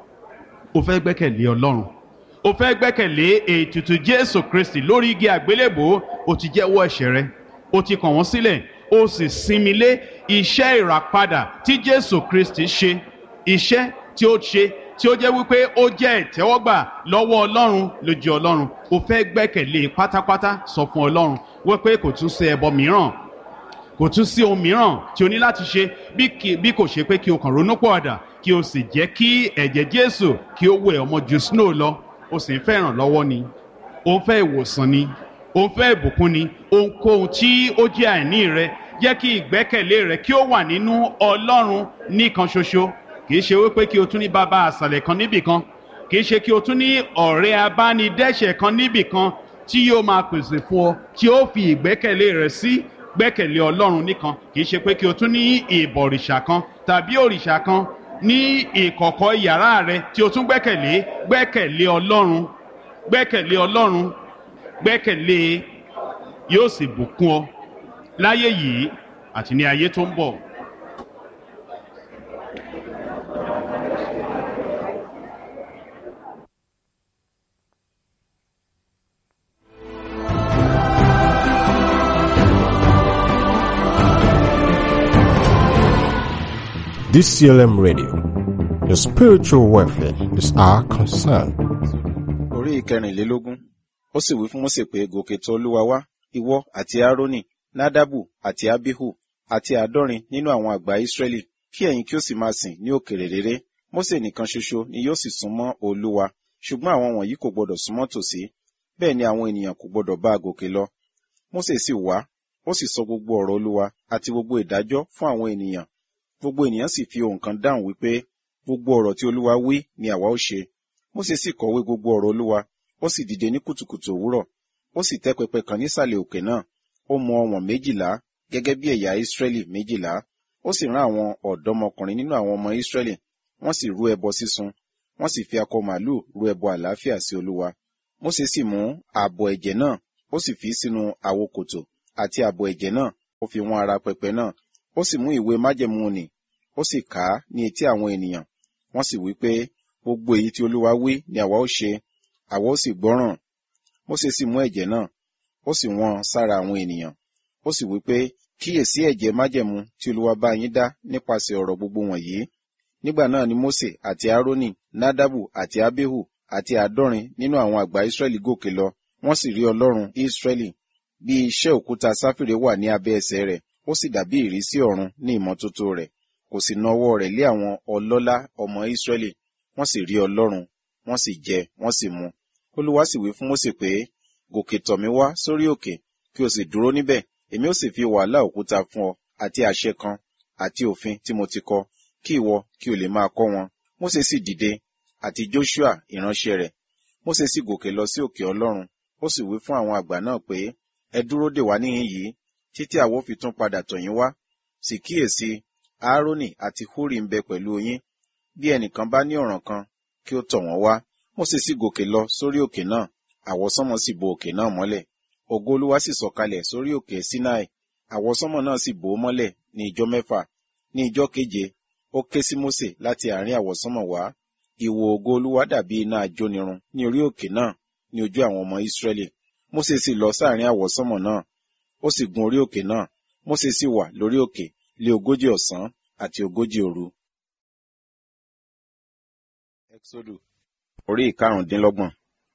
o fẹ́ gbẹ́kẹ̀lé Ọlọ́run o fẹ́ gbẹ́kẹ̀lé ètùtù Jésù Kristi lórí igi àgbélébò o ti jẹ́wọ́ ẹ̀ṣẹ̀ rẹ o ti kàn wọ́n sílẹ̀ o sì sinmi lé iṣẹ́ ìràpadà tí Jésù Kristi ṣe iṣẹ́ tí ó ṣe tí ó jẹ́ wípé ó jẹ́ ìtẹ́wọ́gbà lọ́wọ́ ọlọ́run lójú ọlọ́run o fẹ́ gbẹ́kẹ̀lé pátápátá sọ fún ọlọ́run wípé kò tún sí ẹbọ mìíràn kò tún sí ohun mìíràn tí o ní láti ṣe bí kò ṣe pé kí o kàn ronú pọ̀ àdà kí o sì jẹ́ kí ẹ̀jẹ̀ jésù kí ó wẹ̀ ọmọ ju snow lọ o sì ń fẹ́ ìrànlọ́wọ́ ni o ń fẹ́ ìwòsàn ni o ń fẹ́ ìbùkún ni ohunkóhun tí ó jẹ́ àìní rẹ jẹ́ kí ìgbẹ́kẹ̀lé rẹ kí ó wà nínú ọlọ́run nìkan ṣoṣo kì í ṣe wípé kí o tún ní bàbá àṣàlẹ̀ kan níbì kan kì í ṣe kí o tún ní ọ̀rẹ́ abánidẹ́ṣẹ̀ kan níbì kan tí yóò máa pèsè fún ọ tí ó fi ìgbẹ́kẹ̀lé rẹ sí gbẹ́kẹ̀lé ọlọ́run nìkan kì í ṣe pé kí o tún ní ìbọ̀rìṣà kan tàbí òrìṣà kan ní ìkọ̀kọ̀ yàrá rẹ tí o tún gbẹ́kẹ̀lé gbẹ́kẹ̀lé ọlọ́run gbẹ́kẹ̀lé ọlọ́run gbẹ́kẹ̀lé yóò sì bùkún ọ láyé yìí àti ní ayé tó ń bọ̀. DCLM Radio. Your spiritual welfare is our concern. orí ìkẹrìnlélógún ó sì wí fún Mósè pé gòkè tọ̀ Olúwa wá ìwọ àti Árónì Nádàbù àti Abihu àti àádọ́rin nínú àwọn àgbà Ísírẹ́lì kí ẹ̀yin kí ó sì máa sìn ní òkèèrè réré Mósè nìkan ṣoṣo ni yóò sì súnmọ́ Olúwa ṣùgbọ́n àwọn wọ̀nyí kò gbọdọ̀ súnmọ́ tòsí bẹ́ẹ̀ ni àwọn ènìyàn kò gbọdọ̀ bá a gòkè lọ Mósè sì wá ó sì sọ gbogbo ọ̀rọ̀ Olúwa àti gbogbo ìdájọ́ fún àwọn ènìyàn gbogbo ènìyàn sì fi ohùn kan dáhùn wípé gbogbo ọ̀rọ̀ tí Olúwa wí ni àwa ó ṣe Mósè sì kọ̀wé gbogbo ọ̀rọ̀ Olúwa ó sì dìde ní kùtùkùtù òwúrọ̀ ó sì tẹ́ pẹpẹ kan nísàlẹ̀ òkè náà ó mọ ọ̀wọ̀n méjìlá gẹ́gẹ́ bí ẹ̀yà Ísírẹ́lì méjìlá ó sì rán àwọn ọ̀dọ́mọkùnrin nínú àwọn ọmọ Ísírẹ́lì wọ́n sì rú ẹbọ sísun wọ́n sì fi akọ màlúù rú ẹbọ àlàáfíà sí Olúwa Mósè sì mú ààbọ̀ ẹ̀jẹ̀ náà ó sì fi sínú àwo kòtò àti ààbọ̀ ẹ̀jẹ̀ náà ó fi wọ́n ara pẹpẹ náà ó sì mú ìwé májẹ̀mú nì ó sì kà á ní etí àwọn ènìyàn wọ́n sì wí pé gbogbo èyí tí olúwa wí ni àwa ó ṣe àwa ó sì gbọ́ràn Mósè sì mú ẹ̀jẹ̀ náà ó sì wọ́n sára àwọn ènìyàn ó sì wí pé kíyèsí ẹ̀jẹ̀ májẹ̀mú tí olúwa bá yín dá nípasẹ̀ ọ̀rọ̀ gbogbo wọ̀nyí nígbà náà ni Mósè àti Árónì Nádàbù àti Ábéhù àti àádọ́rin nínú àwọn àgbà Ísírẹ́lì gòkè lọ wọ́n sì rí Ọlọ́run Ísírẹ́lì bí iṣẹ́ òkúta sáfìrè wà ní abẹ́ ẹsẹ̀ rẹ̀ ó sì dàbí ìrísí ọ̀run ní ìmọ́tótó rẹ̀ kò sì na ọwọ́ rẹ̀ lé àwọn ọlọ́lá ọmọ Ísírẹ́lì wọ́n sì rí Ọlọ́run wọ́n sì jẹ wọ́n sì mu Olúwa sì wí fún Mósè pé gòkè tọ̀ mí wá sórí òkè kí o sì dúró níbẹ̀ èmi ó sì fi wàhálà òkúta fún ọ àti àṣẹ kan àti òfin tí mo ti kọ kí ìwọ kí o lè máa kọ́ wọn Mósè sì dìde àti Joshua ìránṣẹ́ rẹ̀ Mósè sì gòkè lọ sí òkè Ọlọ́run ó sì wí fún àwọn àgbà náà pé ẹ dúró dè wá níhìn yìí títí àwọ fi tún padà tọ̀ yín wá sì kíyèsí Áárónì àti Húrì ń bẹ pẹ̀lú yín bí ẹnìkan bá ní ọ̀ràn kan kí ó tọ̀ wọ́n wá Mósè sì gòkè lọ sórí òkè náà àwọsánmọ̀ sì bo òkè náà mọ́lẹ̀ ògo Olúwa sì sọ̀kalẹ̀ sórí òkè Sinai àwọsánmọ̀ náà sì bò ó mọ́lẹ̀ ní ijọ́ mẹ́fà ní ijọ́ keje ó ké sí Mósè láti àárín àwọsánmọ̀ wá ìwò ògo Olúwa dàbí iná ajónirun ní orí òkè náà ní ojú àwọn ọmọ Ísírẹ́lì Mósè sì lọ sáàrin àwọsánmọ̀ náà ó sì gun orí òkè náà Mósè sì wà lórí òkè lé ogójì ọ̀sán àti ogójì òru. Exodus orí ìkarùndínlọ́gbọ̀n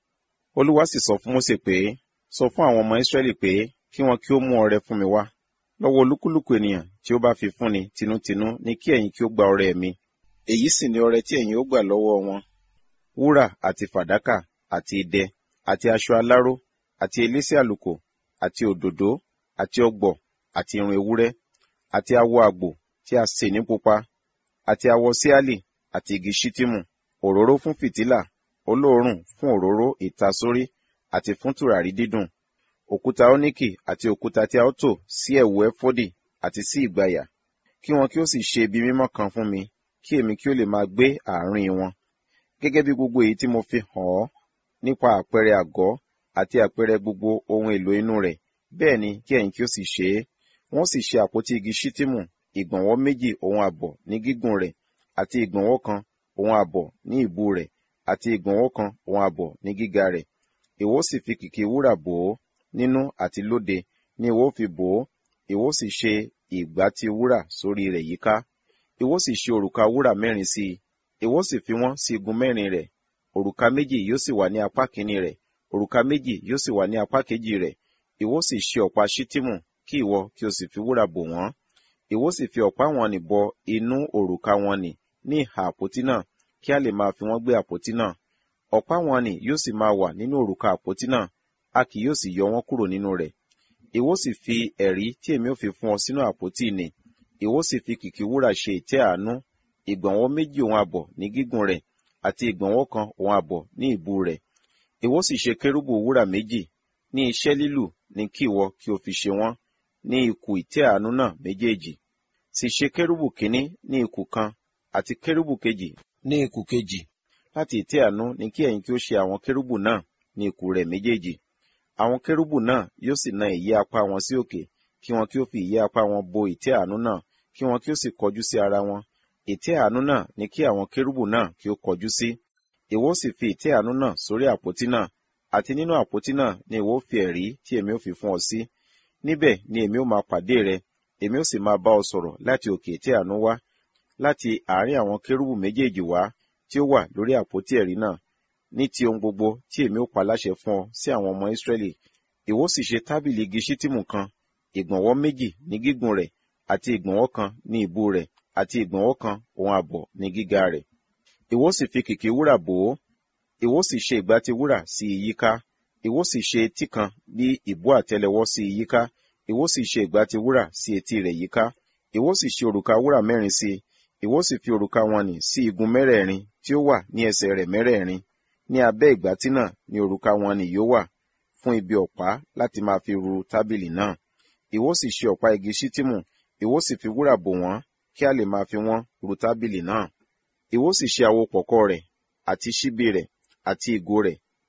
Olúwa sì sọ fún Mósè pé sọ fún àwọn ọmọ Ísírẹ́lì pé kí wọn kí ó mú ọrẹ fún mi wá lọ́wọ́ olúkúlùkù ènìyàn tí ó bá fi fúnni tinútinú ní kí ẹ̀yin kí ó gba ọrẹ mi èyí sì ni ọrẹ tí ẹ̀yin ó gbà lọ́wọ́ wọn wúrà àti fàdákà àti idẹ àti aṣọ aláró àti elése àlùkò àti òdòdó àti ọ̀gbọ̀ àti irun ewúrẹ́ àti awọ àgbò tí a sè ní pupa àti awọ síálì àti igi ṣítímù òróró fún fìtílà olóòórùn fún òróró ìtasórí àti fún tùràrí dídùn òkúta óníkì àti òkúta tí a ó tò sí ẹ̀wù ẹfọ́dì àti sí ìgbàyà kí wọn kí ó sì ṣe ibi mímọ́ kan fún mi kí èmi kí ó lè máa gbé àárín wọn gẹ́gẹ́ bí gbogbo èyí tí mo fi hàn ọ́ nípa àpẹẹrẹ àgọ́ àti àpẹẹrẹ gbogbo ohun èlò inú rẹ̀ bẹ́ẹ̀ ni kí ẹ̀yin kí ó sì ṣe é wọ́n sì ṣe àpótí igi ṣítìmù ìgbọ̀nwọ́ méjì òun àbọ̀ ní gígùn rẹ̀ àti ìgbọ̀nwọ́ kan òun àbọ̀ ní ìbú rẹ̀ àti ìgbọ̀nwọ́ kan òun àbọ̀ ní gíga rẹ̀ ìwọ sì fi kìkì wúrà bò ó nínú àti lóde ní ìwọ fi bò ó ìwọ sì ṣe ìgbàtí wúrà sórí rẹ̀ yíká ìwọ sì ṣe òrùka wúrà mẹ́rin sí i ìwọ sì fi wọ́n sí igun mẹ́rin rẹ̀ òrùka méjì yóò sì wà ní apá kìíní rẹ̀ òrùka méjì yóò sì wà ní apá kejì rẹ̀ ìwọ sì ṣe ọ̀pá ṣítìmù kí ìwọ kí o sì fi wúrà bò wọ́n ìwọ sì fi ọ̀pá wọn nì bọ inú òrùka wọn nì ní ìhà àpótí náà kí a lè máa fi wọ́n gbé àpótí náà ọ̀pá wọn nì yóò sì máa wà nínú òrùka àpótí náà a kì yóò sì yọ wọ́n kúrò nínú rẹ̀ ìwọ sì fi ẹ̀rí tí èmi ò fi fún ọ sínú àpótí nì ìwọ sì fi kìkì wúrà ṣe ìtẹ́ àánú ìgbọ̀nwọ́ méjì òun àbọ̀ ní gígùn rẹ̀ àti ìgbọ̀nwọ́ kan òun àbọ̀ ní ìbú rẹ̀ ìwọ sì ṣe kérúbù wúrà méjì ní iṣẹ́ lílù ní kí ìwọ kí o fi ṣe wọ́n ní ikùn ìtẹ́ àánú náà méjèèjì sì ṣe kérúbù kínní ní ikùn kan àti kérúbù kejì ní ikùn kejì láti ìtẹ́ àánú ní kí ẹ̀yin kí ó ṣe àwọn kérúbù náà ní ikùn rẹ̀ méjèèjì àwọn kérúbù náà yóò sì na ìyẹ́ apá wọn sí òkè kí wọn kí ó fi ìyẹ́ apá wọn bo ìtẹ́ àánú náà kí wọn kí ó sì kọjú sí ara wọn ìtẹ́ àánú náà ní kí àwọn kérúbù náà kí ó kọjú sí ìwọ sì fi ìtẹ́ àánú náà sórí àpótí náà àti nínú àpótí náà ni ìwọ fi ẹ̀rí tí èmi ò fi fún ọ sí níbẹ̀ ni èmi ò máa pàdé rẹ èmi ò sì máa bá ọ sọ̀rọ̀ láti òkè ìtẹ́ àánú wá láti àárín àwọn kérúbù méjèèjì wá tí ó wà lórí àpótí ẹ̀rí náà ní ti ohun gbogbo tí èmi ò pa láṣẹ fún ọ sí àwọn ọmọ Ísírẹ́lì ìwọ sì ṣe tábìlì igi ṣítìmù kan ìgbọ̀nwọ́ méjì ní gígùn rẹ̀ àti ìgbọ̀nwọ́ kan ní ìbú rẹ̀ àti ìgbọ̀nwọ́ kan òun àbọ̀ ní gíga rẹ̀ ìwọ sì fi kìkì wúrà bò ó ìwọ sì ṣe ìgbàtí wúrà sí i yíká ìwọ sì ṣe etí kan bí ìbú àtẹ́lẹwọ́ sí i yíká ìwọ sì ṣe ìgbàtí wúrà sí etí rẹ̀ yíká ìwọ sì ṣe òrùka wúrà mẹ́rin sí i ìwọ sì fi òrùka wọn nì sí igun mẹ́rẹ̀ẹ̀rin tí ó wà ní ẹsẹ̀ rẹ̀ mẹ́rẹ̀ẹ̀rin ní abẹ́ ìgbàtí náà ni òrùka wọn nì yóò wà fún ibi ọ̀pá láti máa fi ru tábìlì náà ìwọ sì ṣe ọ̀pá igi ṣítìmù ìwọ sì fi wúrà bò wọ́n kí a lè máa fi wọ́n ru tábìlì náà ìwọ sì ṣe àwo pọ̀kọ́ rẹ̀ àti ṣíbí rẹ̀ àti ìgò rẹ̀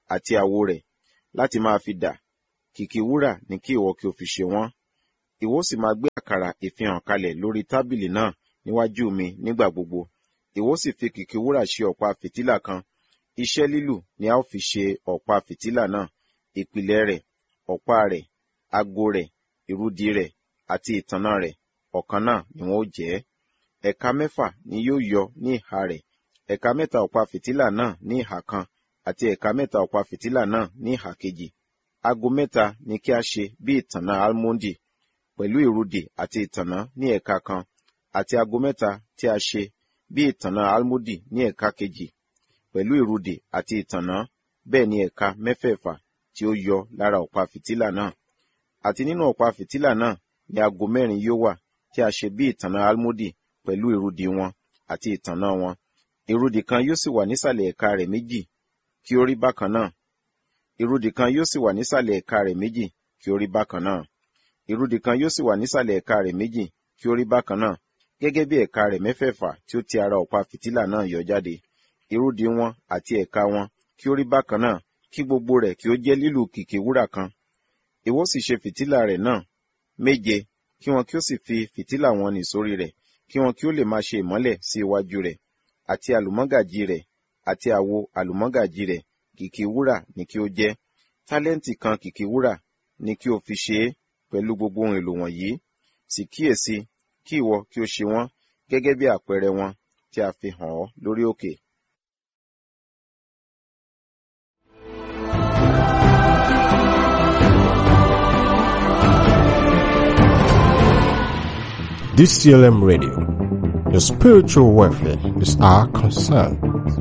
àti àwo rẹ̀ láti máa fi dà kìkì wúrà ni kí ìwọ kí o fi ṣe wọ́n ìwọ sì máa gbé àkàrà ìfihàn kalẹ̀ lórí tábìlì náà níwájú mi nígbà gbogbo ìwọ sì fi kìkì wúrà ṣe ọ̀pá fìtílà kan iṣẹ́ lílù ni a ó fi ṣe ọ̀pá fìtílà náà ìpìlẹ̀ rẹ̀ ọ̀pá rẹ̀ ago rẹ̀ ìrúdi rẹ̀ àti ìtànná rẹ̀ ọ̀kan náà ni wọ́n ó jẹ́ ẹ̀ka mẹ́fà ni yóò yọ ní ìhà rẹ̀ ẹ̀ka mẹ́ta ọ̀pá fìtílà náà ní ìhà kan àti ẹ̀ka mẹ́ta ọ̀pá fìtílà náà ní ìhà kejì ago mẹ́ta ni kí a ṣe bí ìtànná almondi pẹ̀lú ìrúdi àti ìtànná ní ẹ̀ka kan àti ago mẹ́ta tí a ṣe bí ìtànná almodi ní ẹ̀ka kejì pẹ̀lú ìrúdi àti ìtànná bẹ́ẹ̀ ni ẹ̀ka mẹ́fẹ̀ẹ̀fà tí ó yọ lára ọ̀pá fìtílà náà àti nínú ọ̀pá fìtílà náà ni ago mẹ́rin yóò wà tí a ṣe bí ìtànná almodi pẹ̀lú ìrúdi wọn àti ìtànná wọn ìrúdi kan yóò sì wà nísàlẹ̀ ẹ̀ka rẹ̀ méjì kí ó rí bákan náà ìrúdi kan yóò sì wà nísàlẹ̀ ẹ̀ka rẹ̀ méjì kí ó rí bákan náà ìrúdi kan yóò sì wà nísàlẹ̀ ẹ̀ka rẹ̀ méjì kí ó rí bákan náà gẹ́gẹ́ bí ẹ̀ka rẹ̀ mẹ́fẹ̀ẹ̀fà tí ó ti ara ọ̀pá fìtílà náà yọ jáde ìrúdi wọn àti ẹ̀ka wọn kí ó rí bákan náà kí gbogbo rẹ̀ kí ó jẹ́ lílù kìkì wúrà kan ìwọ sì ṣe fìtílà rẹ̀ náà méje kí wọn kí ó sì fi fìtílà wọn nì sórí rẹ̀ kí wọn kí ó lè máa ṣe ìmọ́lẹ̀ sí iwájú rẹ̀ àti àlùmọ́gàjì rẹ̀ àti àwo àlùmọ́gàjì rẹ̀ kìkì wúrà ni kí ó jẹ́ tálẹ́ǹtì kan kìkì wúrà ni kí o fi ṣe é pẹ̀lú gbogbo ohun èlò wọ̀nyí sì kíyèsí kí ìwọ kí o ṣe wọ́n gẹ́gẹ́ bí àpẹẹrẹ wọn tí a fi hàn ọ́ lórí òkè. DCLM Radio. Your spiritual welfare is our concern.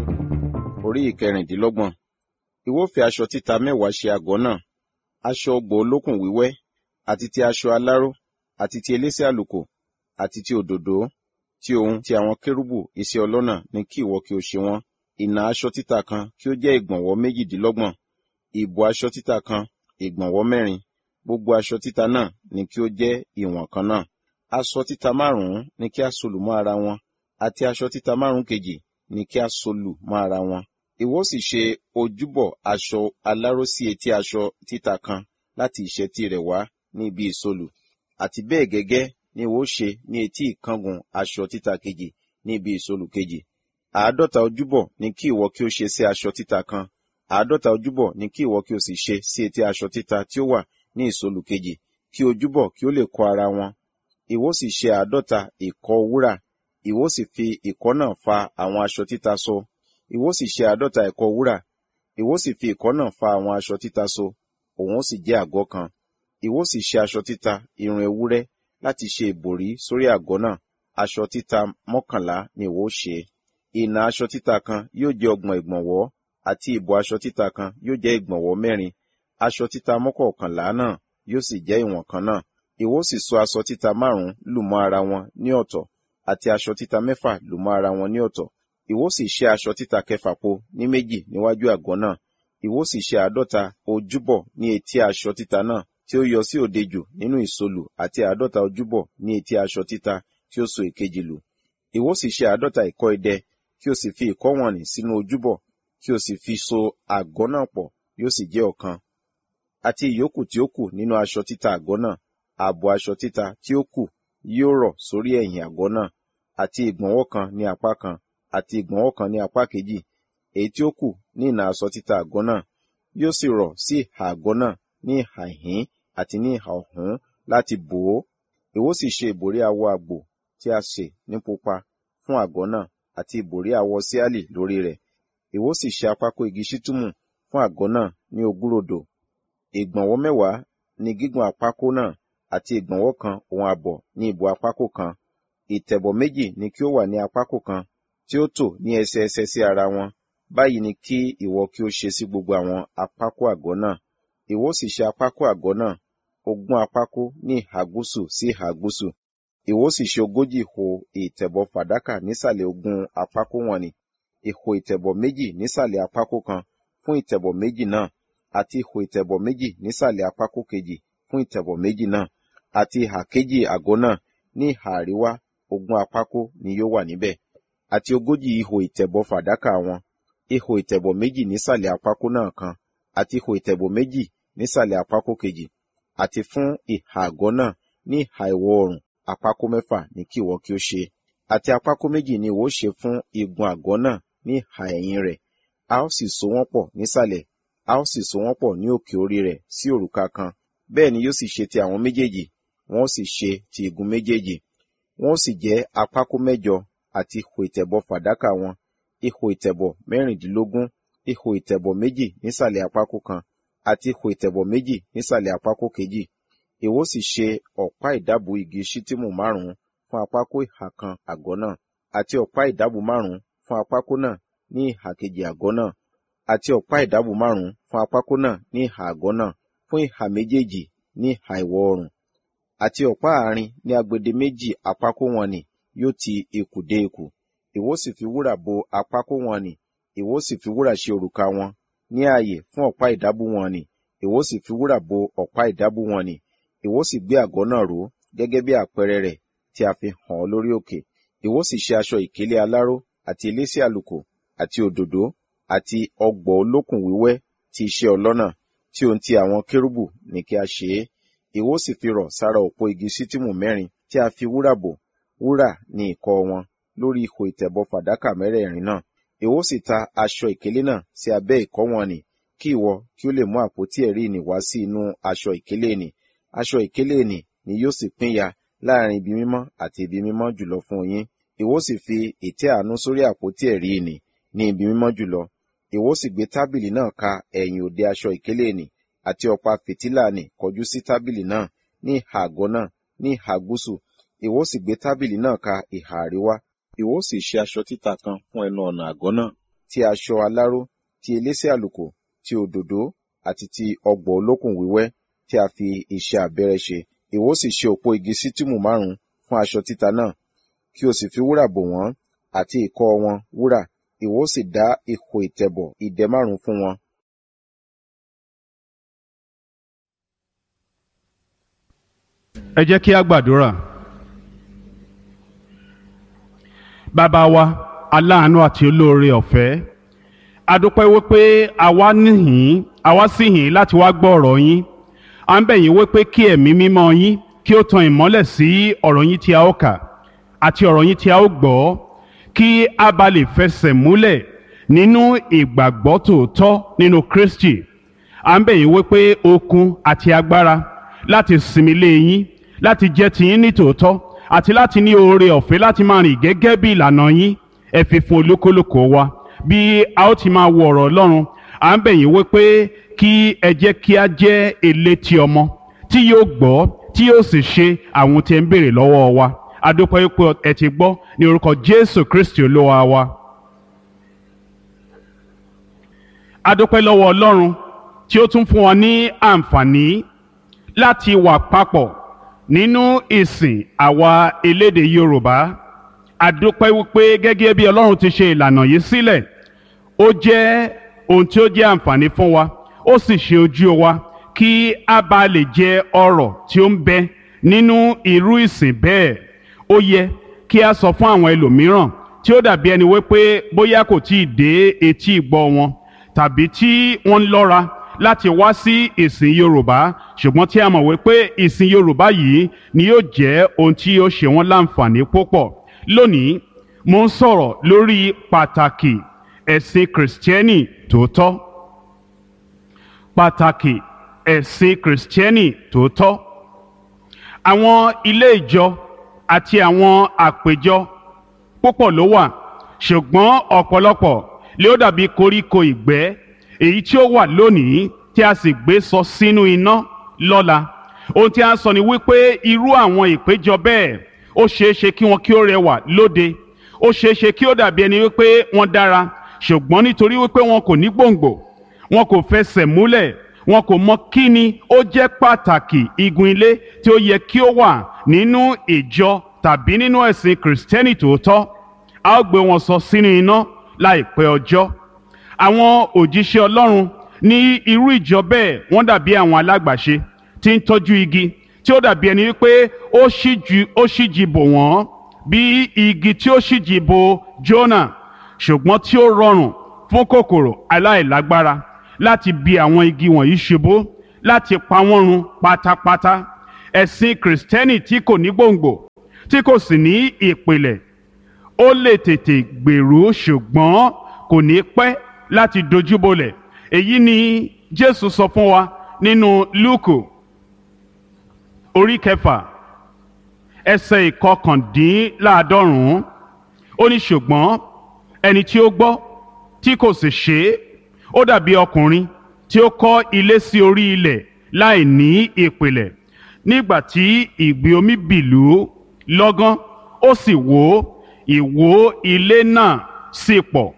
Orí ìkẹrìndínlọ́gbọ̀n. Ìwọ fi aṣọ títa mẹ́wàá ṣe àgọ́ náà, aṣọ ọgbọ̀ olókùn wíwẹ́, àti ti aṣọ aláró, àti ti elése àlùkò, àti ti òdòdó, ti ohun ti àwọn kérúbù iṣẹ́ ọlọ́nà ní kí ìwọ kí o ṣe wọ́n. Ìnà aṣọ títa kan kí ó jẹ́ ìgbọ̀nwọ́ méjìdínlọ́gbọ̀n, ìbò aṣọ títa kan ìgbọ̀nwọ́ mẹ́rin, gbogbo aṣọ títa náà ní kí ó jẹ́ ìwọ̀n kan náà aṣọ títa márùn-ún ni kí a solù mọ́ ara wọn àti aṣọ títa márùn-ún kejì ni kí a solù mọ́ ara wọn. ìwọ sì ṣe ojúbọ aṣọ aláró sí etí aṣọ títa kan láti ìṣẹ́tí rẹ̀ wá ní ibi ìsolù àti bẹ́ẹ̀ gẹ́gẹ́ ni ìwọ ṣe ní etí ìkángun aṣọ títa kejì ní ibi ìsolù kejì. àádọ́ta ojúbọ ni kí ìwọ kí ó ṣe sí aṣọ títa kan àádọ́ta ojúbọ ni kí ìwọ kí o sì ṣe sí etí aṣọ títa tí ó wà ní ìsolù kejì kí ojúbọ kí ó lè kọ́ ara wọn ìwọ sì ṣe àádọ́ta ìkọ́ wúrà ìwọ sì fi ìkọ́ náà fa àwọn aṣọ títa so ìwọ sì ṣe àádọ́ta ìkọ́ wúrà ìwọ sì fi ìkọ́ náà fa àwọn aṣọ títa so òun ó sì jẹ́ àgọ́ kan ìwọ sì ṣe aṣọ títa irun ewúrẹ́ láti ṣe ìbòrí sórí àgọ́ náà aṣọ títa mọ́kànlá ni ìwọ ṣe ìnà aṣọ títa kan yóò jẹ́ ọgbọ̀n ìgbọ̀nwọ́ àti ìbò aṣọ títa kan yóò jẹ́ ìgbọ̀nwọ́ mẹ́rin aṣọ títa mọ́kọ̀ọ̀kànlá náà yóò sì jẹ́ ìwọ̀n kan náà ìwọ sì so aṣọ títa márùn-ún lù mọ́ ara wọn ní ọ̀tọ̀ àti aṣọ títa mẹ́fà lù mọ́ ara wọn ní ọ̀tọ̀ ìwọ sì ṣe aṣọ títa kẹfà po ní méjì níwájú àgọ́ náà ìwọ sì ṣe àádọ́ta ojúbọ̀ ní etí aṣọ títa náà tí ó yọ sí òde jù nínú ìsolù àti àádọ́ta ojúbọ̀ ní etí aṣọ títa tí ó so èkejì lù ìwọ sì ṣe àádọ́ta ìkọ́ idẹ kí o sì fi ìkọ́ wọ̀nnì sínú ojúbọ̀ kí o sì fi so àgọ́ náà pọ̀ yóò sì jẹ́ ọ̀kan àti ìyókù tí ó kù nínú aṣọ títa àgọ́ náà ààbò aṣọ títa tí ó kù yóò rọ̀ sórí ẹ̀yìn àgọ́ náà àti ìgbọ̀nwọ́ kan ní apá kan àti ìgbọ̀nwọ́ kan ní apá kejì èyí tí ó kù ní ìnà aṣọ títa àgọ́ náà yóò sì rọ̀ sí ìhà àgọ́ náà ní ìhà ìhín àti ní ìhà ọ̀hún láti bò ó ìwọ sì ṣe ìbòrí awọ àgbò tí a ṣe ní pupa fún àgọ́ náà àti ìbòrí awọ síálì lórí rẹ̀ ìwọ sì ṣe apákó igi ṣítùmù fún àgọ́ náà ní ogúnrodò ìgbọ̀nwọ́ mẹ́wàá ní gígùn apákó náà àti ìgbọ̀nwọ́ kan òun àbọ̀ ní ìbò apákò kan ìtẹ̀bọ̀ méjì ni kí ó wà ní apákò kan tí ó tò ní ẹsẹẹsẹ sí ara wọn báyìí ni kí ìwọ kí ó ṣe sí gbogbo àwọn apákò àgọ́ náà ìwọ sì ṣe apákò àgọ́ náà ogún apákò ní ìhà gúúsù sí ìhà gúúsù ìwọ sì ṣe ogójì ìhò ìtẹ̀bọ̀ fàdákà nísàlẹ̀ ogún apákò wọn ni ìhò ìtẹ̀bọ̀ méjì nísàlẹ̀ apákò kan fún ìtẹ̀bọ̀ méjì náà àti ìhò ìtẹ̀bọ̀ méjì nísàlẹ̀ apákò kejì fún ìtẹ̀bọ̀ méjì náà àti ìhà kejì àgọ́ náà ní ìhà àríwá ogún apákó ni yóò wà níbẹ̀ àti ogójì ihò ìtẹ̀bọ̀ fàdákà wọn ihò ìtẹ̀bọ̀ méjì nísàlẹ̀ apákó náà kan àti ihò ìtẹ̀bọ̀ méjì nísàlẹ̀ àpákò kejì àti fún ìhà àgọ́ náà ní ìhà ìwọ̀ oòrùn àpákò mẹ́fà ní kí ìwọ kí ó ṣe àti àpákò méjì ni ìwọ ó ṣe fún igun àgọ́ náà ní ìhà ẹ̀yìn rẹ̀ a ó sì so wọ́n pọ̀ nísàlẹ̀ a ó sì so wọ́n pọ̀ ní òkè orí rẹ̀ sí òrùka kan bẹ́ẹ̀ ni yóò sì ṣe ti àwọn méjèèjì wọ́n ó sì ṣe ti igun méjèèjì wọ́n ó sì jẹ́ àpákò mẹ́jọ àti ihò ìtẹ̀bọ̀ fàdákà wọn ihò ìtẹ̀bọ̀ mẹ́rìndínlógún ihò ìtẹ̀bọ̀ méjì nísàlẹ̀ àpákò kan àti ihò ìtẹ̀bọ̀ méjì nísàlẹ̀ àpákò kejì ìwọ sì ṣe ọ̀pá ìdábò igi ṣítìmù márùn-ún fún àpákò ìhà kan àgọ́ náà àti ọ̀pá ìdábò márùn-ún fún àpákò náà ní ìhà kejì àgọ́ náà àti ọ̀pá ìdábò márùn-ún fún àpákò náà ní ìhà àgọ́ náà fún ìhà méjèèjì ní ìhà ìwọ̀ oòrùn àti ọ̀pá àárín ní agbede méjì àpákò wọn nì yóò ti ikùn dé ikùn ìwọ sì fi wúrà bo àpákò wọn nì ìwọ sì fi wúrà ṣe òrùka wọn ní ààyè fún ọ̀pá ìdábò wọn nì ìwọ sì fi wúrà bo ọ̀pá ìdábò wọn nì ìwọ sì gbé àgọ́ náà ró gẹ́gẹ́ bí àpẹẹrẹ rẹ̀ tí a fi hàn ọ́ lórí òkè ìwọ sì ṣe aṣọ ìkélé aláró àti elése àlùkò àti òdòdó àti ọgbọ̀ olókùn wíwẹ́ ti iṣẹ́ ọlọ́nà tí ohun ti àwọn kérúbù ní kí a ṣe é ìwọ sì fi rọ̀ sára òpó igi ṣítìmù mẹ́rin tí a fi wúrà bò wúrà ní ìkọ́ wọn lórí ihò ìtẹ̀bọ̀ fàdákà mẹ́rẹ̀ẹ̀rin náà ìwọ sì ta aṣọ ìkélé náà sí abẹ́ ìkọ́ wọn nì kí ìwọ kí ó lè mú àpótí ẹ̀rí nì wá sí inú aṣọ ìkélé nì aṣọ ìkélé nì ni yóò sì pínyà láàrin ibi mímọ́ àti ibi mímọ́ jùlọ fún yín ìwọ sì fi ìtẹ́ àánú sórí àpótí ẹ̀rí nì ní ibi mímọ́ jùlọ ìwọ sì gbé tábìlì náà ka ẹ̀yìn òde aṣọ ìkélé nì àti ọ̀pá fìtílà nì kọjú sí tábìlì náà ní ìhà àgọ́ náà ní ìhà gúúsù ìwọ sì gbé tábìlì náà ka ìhà àríwá ìwọ sì ṣe aṣọ títa kan fún ẹnu ọ̀nà àgọ́ náà ti aṣọ aláró ti elése àlùkò ti òdòdó àti ti ọgbọ̀ olókùn wíwẹ́ tí a fi iṣẹ́ abẹ́rẹ́ ṣe ìwọ sì ṣe òpó igi sítìmù márùn fún aṣọ títa náà kí o sì fi wúrà bò wọ́n àti ìkọ́ wọn wúrà ìwọ sì dá ihò ìtẹ̀bọ̀ ìdẹ márùn fún wọn. ẹ jẹ́ kí a gbàdúrà. bàbá wa aláàánú àti olóore ọ̀fẹ́ a dúpẹ́ wípé àwa níhìn àwa sì hìn láti wá gbọ́ ọ̀rọ̀ yín à ń bẹ̀ yín wípé kí ẹ̀mí mímọ́ yín kí ó tan ìmọ́lẹ̀ sí ọ̀rọ̀ yín tí a ó kà àti ọ̀rọ̀ yín tí a ó gbọ́ kí a bá lè fẹsẹ̀ múlẹ̀ nínú ìgbàgbọ́ tòótọ́ nínú Kristi à ń bẹ̀ yín wípé okun àti agbára láti sinmi lé yín láti jẹ́ tiyín ní tòótọ́ àti láti ní oore ọ̀fẹ́ láti máa rìn gẹ́gẹ́ bí ìlànà yín ẹ fi fún olúkúlùkù wa bí a ó ti máa wo ọ̀rọ̀ Ọlọ́run à ń bẹ̀ yín wípé kí ẹ jẹ́ kí a jẹ́ elétí ọmọ tí yóò gbọ́ tí yóò sì ṣe àwọn tí ẹ ń béèrè lọ́wọ́ wa a dúpẹ́ wípé ẹ ti gbọ́ ní orúkọ Jésù Kristi Olúwa wa. a dúpẹ́ lọ́wọ́ Ọlọ́run tí ó tún fún wa ní àǹfààní láti wà papọ̀ nínú ìsìn àwa elédè Yorùbá àdúpẹ́ wípé gẹ́gẹ́ bí Ọlọ́run ti ṣe ìlànà yìí sílẹ̀ ó jẹ́ ohun tí ó jẹ́ àǹfààní fún wa ó sì ṣe ojú wa kí a bá lè jẹ ọrọ̀ tí ó ń bẹ nínú irú ìsìn bẹ́ẹ̀ ó yẹ kí a sọ fún àwọn ẹlòmíràn tí ó dàbí ẹni wípé bóyá kò tí ì dé etí ìgbọ́ wọn tàbí tí wọ́n ń lọ́ra láti wá sí ìsìn yorùbá ṣùgbọ́n tí a mọ̀ wípé ìsìn yorùbá yìí ni yóò jẹ́ ohun tí yóò ṣe wọ́n láǹfààní púpọ̀ lónìí mo ń sọ̀rọ̀ lórí pàtàkì ẹ̀sìn kìrìsìtẹ́nì tòótọ́ pàtàkì ẹ̀sìn kìrìsìtẹ́nì tòótọ́ àwọn ilé ìjọ àti àwọn àpéjọ púpọ̀ ló wà ṣùgbọ́n ọ̀pọ̀lọpọ̀ lé ó dàbí koríko ìgbẹ́ èyí tí ó wà lónìí tí a sì gbé sọ sínú iná lọ́la ohun tí a sọ ni wípé irú àwọn ìpéjọ bẹ́ẹ̀ ó ṣeé ṣe kí wọn kí ó rẹwà lóde ó ṣeé ṣe kí ó dàbí ẹni wípé wọ́n dára ṣùgbọ́n nítorí wípé wọn kò ní gbòǹgbò wọn kò fẹsẹ̀ múlẹ̀ wọn kò mọ kí ni ó jẹ́ pàtàkì igun ilé tí ó yẹ kí ó wà nínú ìjọ tàbí nínú ẹ̀sìn kìrìsìtẹ́nì tòótọ́ a ó gbé wọn sọ sínú iná láìpẹ́ ọjọ́ àwọn òjíṣẹ́ ọlọ́run ní irú ìjọ bẹ́ẹ̀ wọ́n dàbí àwọn alágbàṣe tí ń tọ́jú igi tí ó dàbí ẹni wípé ó ṣíjú ó ṣíjì bò wọ́n bí igi tí ó ṣíjì bò Jónà ṣùgbọ́n tí ó rọrùn fún kòkòrò aláìlágbára láti bi àwọn igi wọ̀nyí ṣubú láti pa wọ́n run pátápátá ẹ̀sìn kìrìsìtẹ́nì tí kò ní gbòǹgbò tí kò sì ní ìpìlẹ̀ ó lè tètè gbèrú ṣùgbọ́n kò ní pẹ́ láti dojúbolẹ̀ èyí ni jésù sọ fún wa nínú lúùkù orí kẹfà ẹsẹ̀ ìkọkàndínláàádọ́rùn-ún ó ní ṣùgbọ́n ẹni tí ó gbọ́ tí kò sì ṣe é ó dàbí ọkùnrin tí ó kọ́ ilé sí orí ilẹ̀ láì ní ìpìlẹ̀ nígbà tí ìgbì omi bìlú lọ́gán ó sì wó ìwó ilé náà sì pọ̀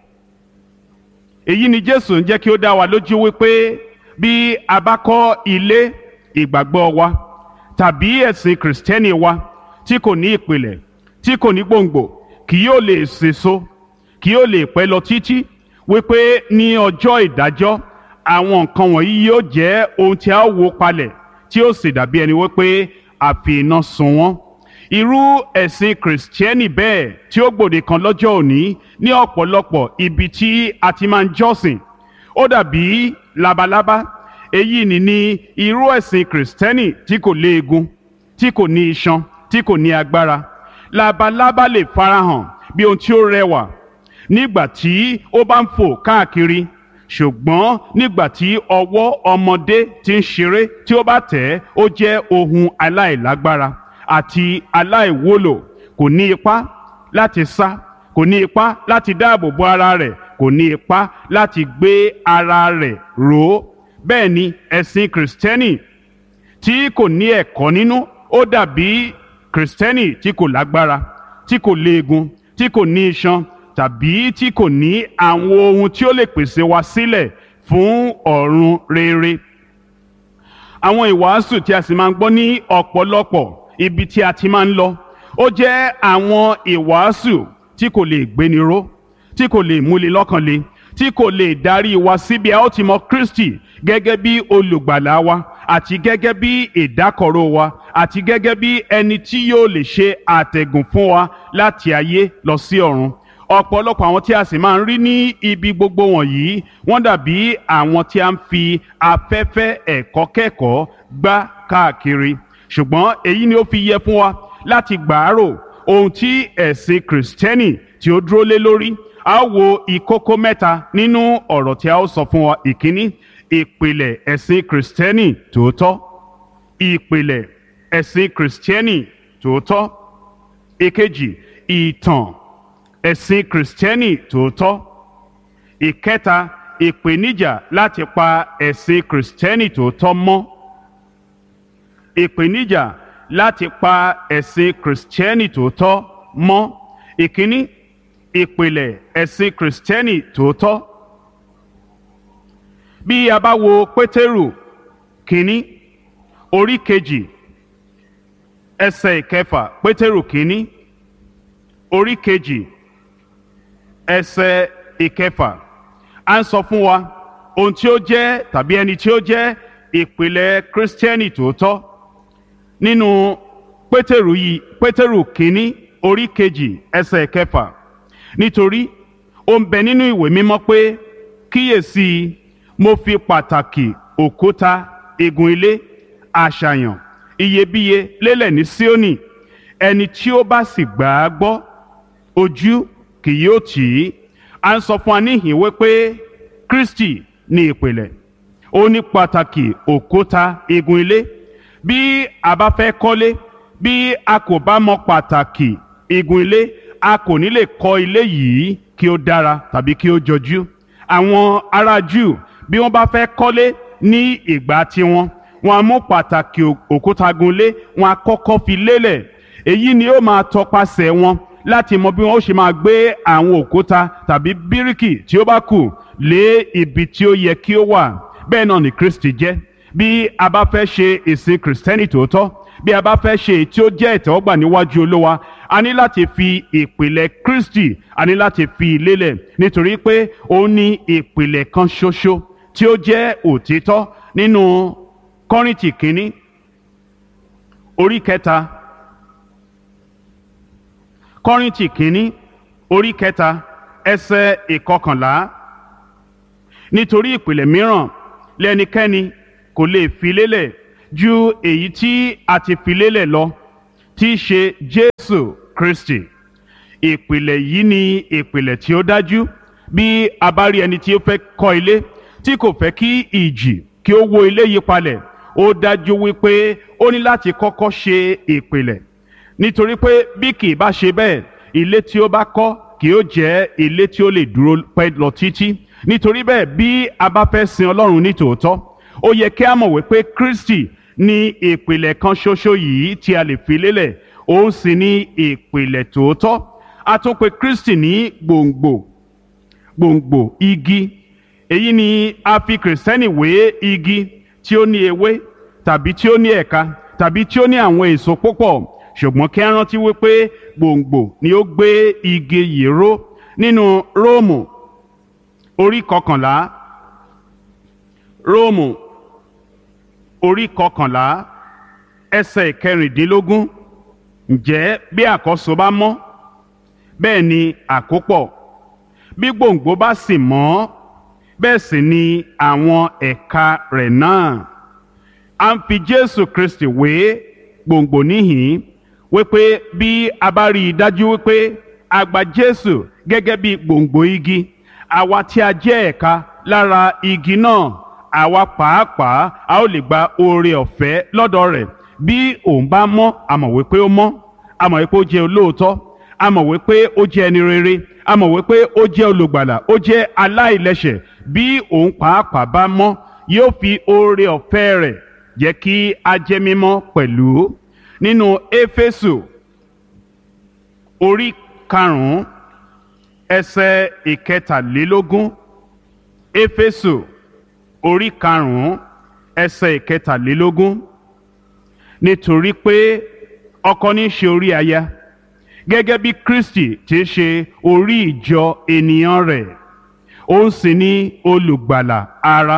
èyí ni jésù ń jẹ́ kí ó dá wa lójú wípé bí a bá kọ́ ilé ìgbàgbọ́ wa tàbí ẹ̀sìn kìrìsìtẹ́nì wa tí kò ní ìpìlẹ̀ tí kò ní gbòǹgbò kì yóò lè sèso kì yóò lè pẹ́ lọ títí wípé ní ọjọ́ ìdájọ́ àwọn nǹkan wọ̀nyí yóò jẹ́ ohun tí a ó wó palẹ̀ tí ó sì dàbí ẹni wípé àfi iná sun wọ́n irú ẹ̀sìn kìrìsìtẹ́nì bẹ́ẹ̀ tí ó gbòde kan lọ́jọ́ òní ní ọ̀pọ̀lọpọ̀ ibi tí a ti máa ń jọ́sìn ó dàbí labalábá èyí ni ní irú ẹ̀sìn kìrìsìtẹ́nì tí kò léegun tí kò ní iṣan tí kò ní agbára labalábá lè farahàn bí ohun tí ó rẹwà nígbà tí ó bá ń fò káàkiri ṣùgbọ́n nígbà tí ọwọ́ ọmọdé ti ń ṣeré tí ó bá tẹ̀ ẹ́ ó jẹ́ ohun aláìlágbára àti aláìwúlò kò ní ipá láti sá kò ní ipá láti dáàbò bo ara rẹ̀ kò ní ipá láti gbé ara rẹ̀ ró bẹ́ẹ̀ ni ẹ̀sìn kìrìsìtẹ́nì tí kò ní ẹ̀kọ́ nínú ó dàbí kìrìsìtẹ́nì tí kò lágbára tí kò léegun tí kò ní iṣan tàbí tí kò ní àwọn ohun tí ó lè pèsè wa sílẹ̀ fún ọ̀run rere àwọn ìwàásù tí a sì máa ń gbọ́ ní ọ̀pọ̀lọpọ̀ ibi tí a ti máa ń lọ ó jẹ́ àwọn ìwàásù tí kò lè gbéni ró tí kò lè múni lọ́kàn le tí kò lè darí wa síbi a ó ti mọ Kristi gẹ́gẹ́ bí olùgbàlà wa àti gẹ́gẹ́ bí ìdákọ̀ró wa àti gẹ́gẹ́ bí ẹni tí yóò lè ṣe àtẹ̀gùn fún wa láti ayé lọ sí ọ̀run ọ̀pọ̀lọpọ̀ àwọn tí a sì máa ń rí ní ibi gbogbo wọ̀nyí wọ́n dàbí àwọn tí a ń fi afẹ́fẹ́ ẹ̀kọ́ kẹ́kọ̀ọ́ gbá káàkiri ṣùgbọ́n èyí ni ó fi yẹ fún wa láti gbàárò ohun tí ẹ̀sìn kìrìsìtẹ́nì tí ó dúró lé lórí a ó wo ìkókó mẹ́ta nínú ọ̀rọ̀ tí a ó sọ fún wa ìkíní ìpìlẹ̀ ẹ̀sìn kìrìsìtẹ́nì tòótọ́ ìpìlẹ̀ ẹ̀sìn kìrìsìtẹ́nì tòótọ́ ìkejì ìtàn ẹ̀sìn kìrìsìtẹ́nì tòótọ́ ìkẹta ìpèníjà láti pa ẹ̀sìn kìrìsìtẹ́nì tòótọ́ mọ́ ìpèníjà láti pa ẹ̀sìn kìrìsìtẹ́nì tòótọ́ mọ́ ìkíní ìpìlẹ̀ ẹ̀sìn kìrìsìtẹ́nì tòótọ́ bí a bá wo pétérù kínní orí kejì ẹsẹ̀ ìkẹfà pétérù kínní orí kejì ẹsẹ̀ ìkẹfà à ń sọ fún wa ohun tí ó jẹ́ tàbí ẹni tí ó jẹ́ ìpìlẹ̀ kírísítẹ́nì tòótọ́ nínú pétérù yìí pétérù kínní orí kejì ẹsẹ̀ ìkẹfà nítorí ó ń bẹ nínú ìwé mímọ́ pé kíyèsí mo fi pàtàkì òkúta igun ilé àṣàyàn iyebíye lélẹ̀ ní Síónì ẹni tí ó bá sì gbà á gbọ́ ojú kì yóò tì í à ń sọ fún wa níhìn wípé Kristi ní ìpìlẹ̀ ó ní pàtàkì òkúta igun ilé bí a bá fẹ́ kọ́lé bí a kò bá mọ pàtàkì igun ilé a kò ní lè kọ́ ilé yìí kí ó dára tàbí kí ó jọjú àwọn ará Júù bí wọ́n bá fẹ́ kọ́lé ní ìgbà tiwọn wọ́n á mú pàtàkì òkúta gunlé wọ́n á kọ́kọ́ fi lélẹ̀ èyí ni ó máa tọpasẹ̀ wọn láti mọ bí wọ́n ó ṣe máa gbé àwọn òkúta tàbí bíríkì tí ó bá kù lé ibi tí ó yẹ kí ó wà bẹ́ẹ̀ náà ni Kristi jẹ́ bí a bá fẹ́ ṣe ìsìn kìrìsìtẹ́nì tòótọ́ bí a bá fẹ́ ṣe èyí tí ó jẹ́ ìtẹ́wọ́gbà níwájú Olúwa a ní láti fi ìpìlẹ̀ Kristi a ní láti fi lélẹ̀ nítorí pé ó ní ìpìlẹ̀ kan ṣoṣo tí ó jẹ́ òtítọ́ nínú Kọ́ríńtì kínní orí kẹta Kọ́ríńtì kínní orí kẹta ẹsẹ̀ ìkọkànlá nítorí ìpìlẹ̀ mìíràn lẹ́nikẹ́ni kò lè fi lélẹ̀ ju èyí tí a ti fi lélẹ̀ lọ tí í ṣe Jésù Kristi ìpìlẹ̀ yìí ni ìpìlẹ̀ tí ó dájú bí a bá rí ẹni tí ó fẹ́ kọ́ ilé tí kò fẹ́ kí ìjì kí ó wó ilé yí palẹ̀ ó dájú wípé ó ní láti kọ́kọ́ ṣe ìpìlẹ̀ nítorí pé bí kì í bá ṣe bẹ́ẹ̀ ilé tí ó bá kọ́ kì ó jẹ́ ilé tí ó lè dúró pẹ́ lọ títí nítorí bẹ́ẹ̀ bí a bá fẹ́ sin Ọlọ́run ní tòótọ́ ó yẹ kí a mọ̀ wípé Kristi ní ìpìlẹ̀ kan ṣoṣo yìí tí a lè fi lélẹ̀ òun sì ní ìpìlẹ̀ tòótọ́ a tún pè Kristi ní gbòǹgbò gbòǹgbò igi èyí ni a fi kìrìsìtẹ́nì wé igi tí ó ní ewé tàbí tí ó ní ẹ̀ka tàbí tí ó ní àwọn èso púpọ̀ ṣùgbọ́n kí a rántí wípé gbòǹgbò ni ó gbé igi yìí ró nínú Róòmù orí kọkànlá Róòmù orí kọkànlá ẹsẹ̀ ìkẹrìndínlógún ǹjẹ́ bí àkọ́so bá mọ́ bẹ́ẹ̀ ni àkópọ̀ bí gbòǹgbò bá sì mọ́ bẹ́ẹ̀ sì ni àwọn ẹ̀ka rẹ̀ náà a ń fi Jésù Kristi wé gbòǹgbò níhìn wípé bí a bá rí i dájú wípé a gba Jésù gẹ́gẹ́ bí gbòǹgbò igi àwa tí a jẹ́ ẹ̀ka lára igi náà àwa pàápàá a ó lè gba oore ọ̀fẹ́ lọ́dọ̀ rẹ̀ bí òun bá mọ́ a mọ̀ wípé ó mọ́ a mọ̀ wípé ó jẹ́ olóòótọ́ a mọ̀ wípé ó jẹ́ ẹni rere a mọ̀ wípé ó jẹ́ olùgbàlà ó jẹ́ aláìlẹ́ṣẹ̀ bí òun pàápàá bá mọ́ yóò fi oore ọ̀fẹ́ rẹ̀ jẹ́ kí a jẹ́ mímọ́ pẹ̀lú nínú éfésù orí karùn-ún ẹsẹ̀ ìkẹtàlélógún éfésù orí karùn-ún ẹsẹ̀ ìkẹtàlélógún nítorí pé ọkọ ní í ṣe orí aya gẹ́gẹ́ bí Kristi ti ṣe orí ìjọ ènìyàn rẹ̀ òun sì ni olùgbàlà ara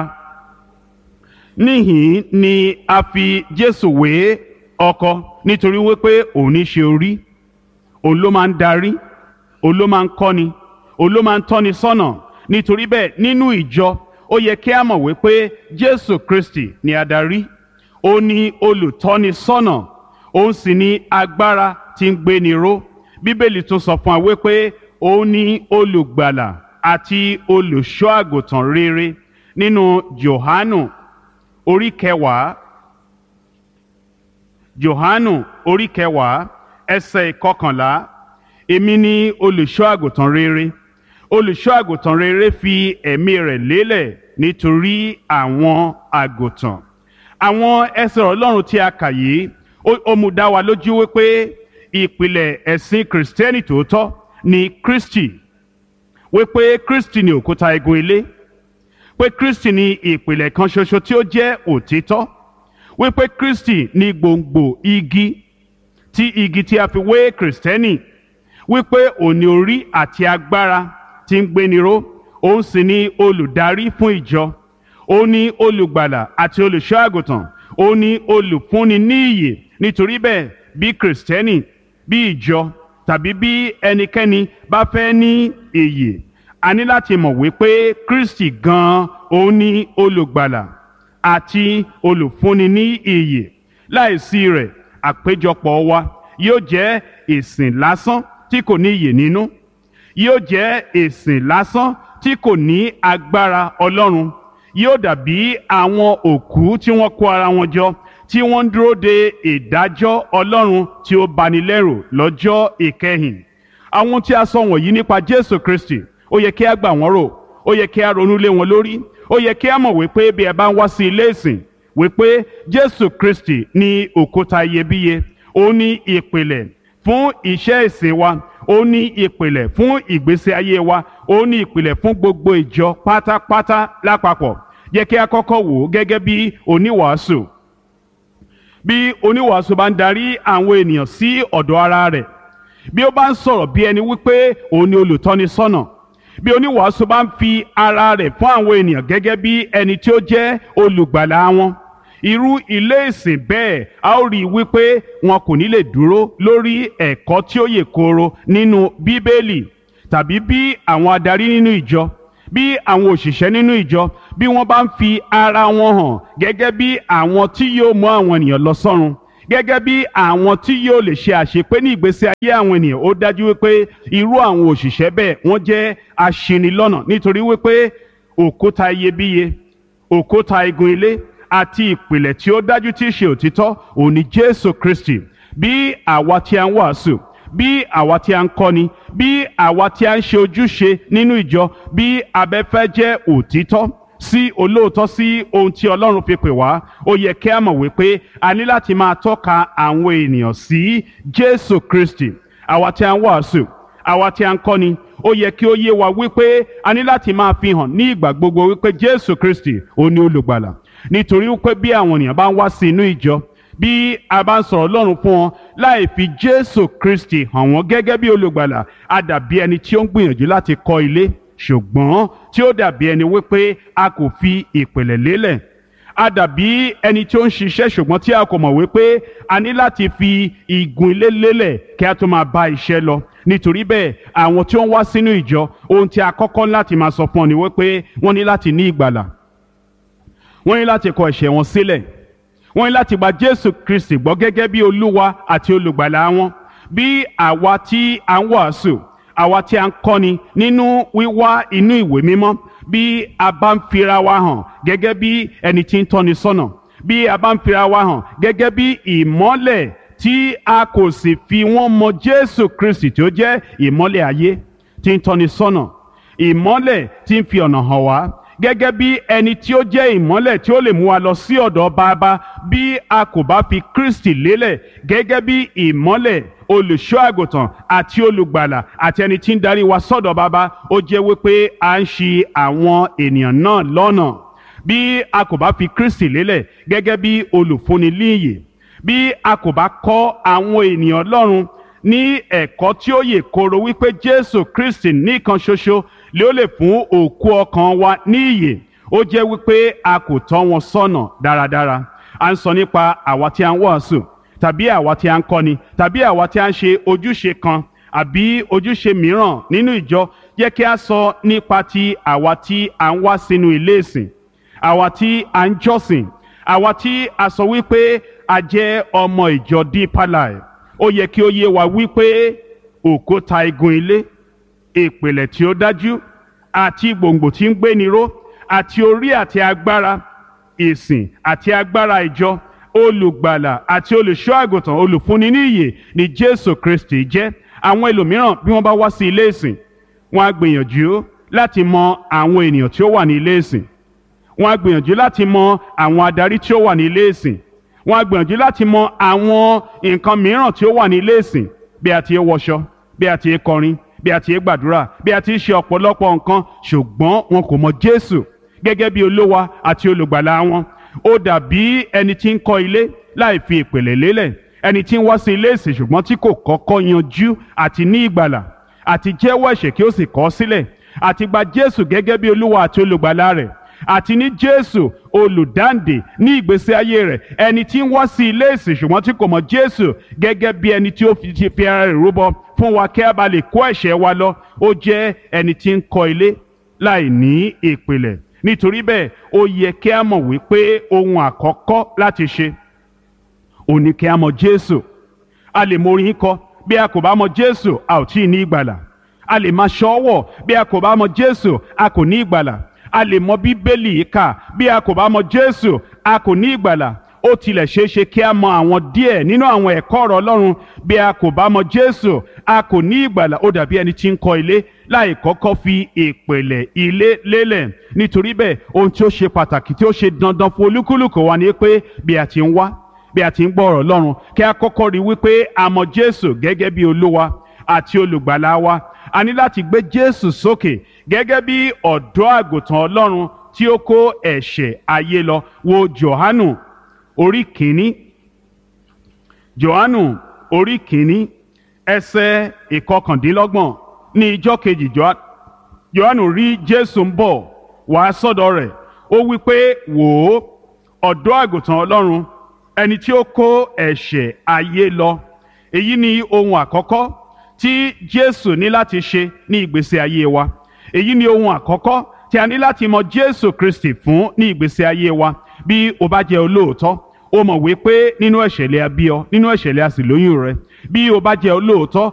níhìn ni a fi Jésù wé ọkọ nítorí wípé òun ní ṣe orí òun ló máa ń darí òun ló máa ń kọ́ni òun ló máa ń tọ́ni sọ́nà nítorí bẹ́ẹ̀ nínú ìjọ ó yẹ kí a mọ̀ wípé Jésù Kristi ni adarí ó ní olùtọ́ni sọ́nà òun sì ní agbára tí ń gbéni ró bíbélì tún sọ fún wa wípé òun ní olùgbàlà àti olùṣọ́ àgùntàn rere nínú Jòhánù orí kẹwàá Jòhánù orí kẹwàá ẹsẹ̀ ìkọkànlá èmi ni olùṣọ́ àgùntàn rere olùṣọ́ àgùntàn rere fi ẹ̀mí rẹ̀ lélẹ̀ nítorí àwọn àgùntàn àwọn ẹsẹ̀ Ọlọ́run tí a kà yìí ó mú dá wa lójú wípé ìpìlẹ̀ ẹ̀sìn kìrìsìtẹ́nì tòótọ́ ni Kristi wípé Kristi ni òkúta igun ilé pé Kristi ni ìpìlẹ̀ kan ṣoṣo tí ó jẹ́ òtítọ́ wípé Kristi ni gbòǹgbò igi tí igi tí a fi wé kìrìsìtẹ́nì wípé òní orí àti agbára tí ń gbéni ró òun sì ni olùdarí fún ìjọ òun ni olùgbàlà àti olùṣọ́ àgùntàn òun ni olùfúnni ní ìyè nítorí bẹ́ẹ̀ bí kìrìsìtẹ́nì bí ìjọ tàbí bí ẹnikẹ́ni bá fẹ́ ní ìyè a ní láti mọ̀ wípé Kristi gan-an òun ni olùgbàlà àti olùfúnni ní ìyè láìsí rẹ̀ àpéjọpọ̀ wa yóò jẹ́ ìsìn lásán tí kò ní ìyè nínú yóò jẹ́ ìsìn lásán tí kò ní agbára Ọlọ́run yóò dàbí àwọn òkú tí wọ́n kó ara wọn jọ tí wọ́n ń dúró de ìdájọ́ Ọlọ́run tí ó bani lẹ́rù lọ́jọ́ ìkẹyìn àwọn tí a sọ wọ̀nyí nípa Jésù Kristi ó yẹ kí a gbà wọ́n rò ó yẹ kí a ronú lé wọn lórí ó yẹ kí a mọ̀ wípé bí ẹ bá ń wá sí ilé ìsìn wípé Jésù Kristi ní òkúta iyebíye ó ní ìpìlẹ̀ fún iṣẹ́ ìsìn wa ó ní ìpìlẹ̀ fún ìgbésí ayé wa ó ní ìpìlẹ̀ fún gbogbo ìjọ pátápátá lápapọ̀ yẹ kí a kọ́kọ́ wò ó gẹ́gẹ́ bí oníwàásù bí oníwàásù bá ń darí àwọn ènìyàn sí ọ̀dọ̀ ara rẹ̀ bí ó bá ń sọ̀rọ̀ bí ẹni wípé òun ni olùtọ́ni sọ́nà bí oníwàásù bá ń fi ara rẹ̀ fún àwọn ènìyàn gẹ́gẹ́ bí ẹni tí ó jẹ́ olùgbàlà wọn irú ilé ìsìn bẹ́ẹ̀ a ó rí i wípé wọn kò ní lè dúró lórí ẹ̀kọ́ tí ó yè kooro nínú bíbélì tàbí bí àwọn adarí nínú ìjọ bí àwọn òṣìṣẹ́ nínú ìjọ bí wọ́n bá ń fi ara wọn hàn gẹ́gẹ́ bí àwọn tí yóò mú àwọn ènìyàn lọ sọ́run gẹ́gẹ́ bí àwọn tí yóò lè ṣe àṣepé ní ìgbésí ayé àwọn ènìyàn ó dájú wípé irú àwọn òṣìṣẹ́ bẹ́ẹ̀ wọ́n jẹ́ aṣinilọ́nà nítorí wípé òkúta iyebíye òkúta igun ilé àti ìpìlẹ̀ tí ó dájú tí í ṣe òtítọ́ òní Jésù Kristi bí àwa tí a ń wàásù bí àwa tí a ń kọ́ni bí àwa tí a ń ṣe ojúṣe nínú ìjọ bí abẹ́fẹ́ jẹ́ òtítọ́ sí olóòótọ́ sí ohun tí Ọlọ́run fi pè wá ó yẹ kí a mọ̀ wípé a ní láti máa tọ́ka àwọn ènìyàn sí Jésù Kristi àwa tí a ń wàásù àwa tí a ń kọ́ni ó yẹ kí ó yé wa wípé a ní láti máa fi hàn ní ìgbà gbogbo wípé Jésù Kristi ó ní olùgbàlà nítorí wípé bí àwọn ènìyàn bá ń wá sí inú ìjọ bí a bá ń sọ̀rọ̀ Ọlọ́run fún wọn láì fi Jésù Kristi hàn wọ́n gẹ́gẹ́ bí olùgbàlà a dàbí ẹni tí ó ń gbìyànjú láti kọ́ ilé ṣùgbọ́n tí ó dàbí ẹni wípé a kò fi ìpìlẹ̀ lélẹ̀ a dàbí ẹni tí ó ń ṣiṣẹ́ ṣùgbọ́n tí a kò mọ̀ wípé a ní láti fi igun ilé lélẹ̀ kí a tó máa bá iṣẹ́ lọ nítorí bẹ́ẹ̀ àwọn tí ó ń wá sínú ìjọ ohun tí a kọ́kọ́ láti máa sọ fún ọ ni wípé wọ́n ní láti ní ìgbàlà wọ́n ní láti kọ ẹ̀ṣẹ̀ wọn sílẹ̀ wọ́n ní láti gba Jésù Kristi gbọ́ gẹ́gẹ́ bí Olúwa àti olùgbàlà wọn bí àwa tí a ń wàásù àwa tí a ń kọ́ni nínú wíwá inú ìwé mímọ́ bí a bá ń fira wa hàn gẹ́gẹ́ bí ẹni tí ń tọ́ni sọ́nà bí a bá ń fira wa hàn gẹ́gẹ́ bí ìmọ́lẹ̀ tí a kò sì fi wọ́n mọ Jésù Kristi tí ó jẹ́ ìmọ́lẹ̀ ayé tí ń tọ́ni sọ́nà ìmọ́lẹ̀ tí ń fi ọ̀nà hàn wá gẹ́gẹ́ bí ẹni tí ó jẹ́ ìmọ́lẹ̀ tí ó lè mú wa lọ sí ọ̀dọ̀ bàbá bí a kò bá fi Kristi lélẹ̀ gẹ́gẹ́ bí ìmọ́lẹ̀ olùṣọ́ àgùntàn àti olùgbàlà àti ẹni tí ń darí wa sọ́dọ̀ bàbá ó jẹ́ wípé à ń ṣì àwọn ènìyàn náà lọ́nà bí a kò bá fi Kristi lélẹ̀ gẹ́gẹ́ bí olùfúnni líyè bí a kò bá kọ́ àwọn ènìyàn Ọlọ́run ní ẹ̀kọ́ tí ó yè koro wípé Jésù Kristi nìkan ṣoṣo lé ó lè fún òkú ọkàn wa ní ìyè ó jẹ́ wípé a kò tọ́ wọn sọ́nà dáradára à ń sọ nípa àwa tí a ń wàásù tàbí àwa tí a ń kọ́ni tàbí àwa tí a ń ṣe ojúṣe kan àbí ojúṣe mìíràn nínú ìjọ yẹ kí a sọ nípa ti àwa tí a ń wá sínú ilé ìsìn àwa tí a ń jọ́sìn àwa tí a sọ wípé a jẹ́ ọmọ ìjọ Deeper Life ó yẹ kí ó yé wa wípé òkúta igun ilé ìpìlẹ̀ tí ó dájú àti gbòǹgbò tí ń gbéni ró àti orí àti agbára ìsìn àti agbára ìjọ olùgbàlà àti olùṣọ́ àgùntàn olùfúnni ní ìyè ni Jésù Kristi jẹ́ àwọn ẹlòmíràn bí wọ́n bá wá sí ilé ìsìn wọ́n á gbìyànjú láti mọ àwọn ènìyàn tí ó wà ní ilé ìsìn wọ́n á gbìyànjú láti mọ àwọn adarí tí ó wà ní ilé ìsìn wọ́n á gbìyànjú láti mọ àwọn nǹkan mìíràn tí ó wà ní ilé ìsìn bí a ti ń wọṣọ bí a ti ń kọrin bí a ti ń gbàdúrà bí a ti ń ṣe ọ̀pọ̀lọpọ̀ nǹkan ṣùgbọ́n wọn kò mọ Jésù gẹ́gẹ́ bí olówa àti olùgbàlà wọn ó dàbí ẹni tí ń kọ́ ilé láì fi ìpìlẹ̀ lélẹ̀ ẹni tí ń wá sí ilé ìsìn ṣùgbọ́n tí kò kọ́kọ́ yanjú àti ní ìgbàlà àti jẹ́wọ́ ẹ̀ṣẹ̀ kí ó sì kọ̀ ọ́ sílẹ̀ àti gba Jésù gẹ́gẹ́ bí olúwa àti olùgbàlà rẹ̀ àti ní Jésù olùdáǹdè ní ìgbésí ayé rẹ̀ ẹni tí ń wá sí ilé ìsìn ṣùgbọ́n tí kò mọ̀ Jésù gẹ́gẹ́ bí ẹni tí ó fi ti fi ara rẹ̀ rúbọ fún wa kí a bá lè kó ẹ̀ṣẹ̀ wa lọ ó jẹ́ ẹni tí ń kọ́ ilé láì ní ìpìlẹ̀ nítorí bẹ́ẹ̀ ó yẹ kí a mọ̀ wípé ohun àkọ́kọ́ láti ṣe ò ní kí a mọ̀ Jésù a lè mọ orin kọ bí a kò bá mọ̀ Jésù a ò tí ì ní ìgbàlà a lè máa ṣọ́wọ̀ bí a kò bá mọ̀ Jésù a kò ní ìgbàlà a lè mọ bíbélì kà bí a kò bá mọ̀ Jésù a kò ní ìgbàlà ó tilẹ̀ ṣeé ṣe kí a mọ àwọn díẹ̀ nínú àwọn ẹ̀kọ́ ọ̀rọ̀ Ọlọ́run bí a kò bá mọ̀ Jésù a kò ní ìgbàlà ó dàbí ẹni tí ń kọ́ ilé láì kọ́kọ́ fi ìpìlẹ̀ ilé lélẹ̀ nítorí bẹ́ẹ̀ ohun tí ó ṣe pàtàkì tí ó ṣe dandan fún olúkúlùkù wa ni pé bí a ti ń wá bí a ti ń gbọ́ ọ̀rọ̀ Ọlọ́run kí a kọ́kọ́ rí wípé a mọ̀ Jésù gẹ́gẹ́ bí Olúwa àti olùgbàlà wa a ní láti gbé Jésù sókè gẹ́gẹ́ bí ọ̀dọ́ àgùntàn Ọlọ́run tí ó kó ẹ̀ṣẹ̀ ayé lọ wo Jòhánù orí kìíní Jòhánù orí kìíní ẹsẹ̀ ìkọkàndínlọ́gbọ̀n ní ijọ́ kejì Jòhánù rí Jésù ń bọ̀ wá sọ́dọ̀ rẹ̀ ó wí pé wò ó ọ̀dọ́ àgùntàn Ọlọ́run ẹni tí ó kó ẹ̀ṣẹ̀ ayé lọ èyí ni ohun àkọ́kọ́ tí Jésù ní láti ṣe ní ìgbésí ayé wa èyí ni ohun àkọ́kọ́ tí a ní láti mọ jésù kristi fún ní ìgbésí ayé wa bí o bá jẹ́ olóòótọ́ o mọ̀ wípé nínú ẹ̀ṣẹ̀ lè a bí ọ nínú ẹ̀ṣẹ̀ lè a sì lóyún rẹ bí o bá jẹ́ olóòótọ́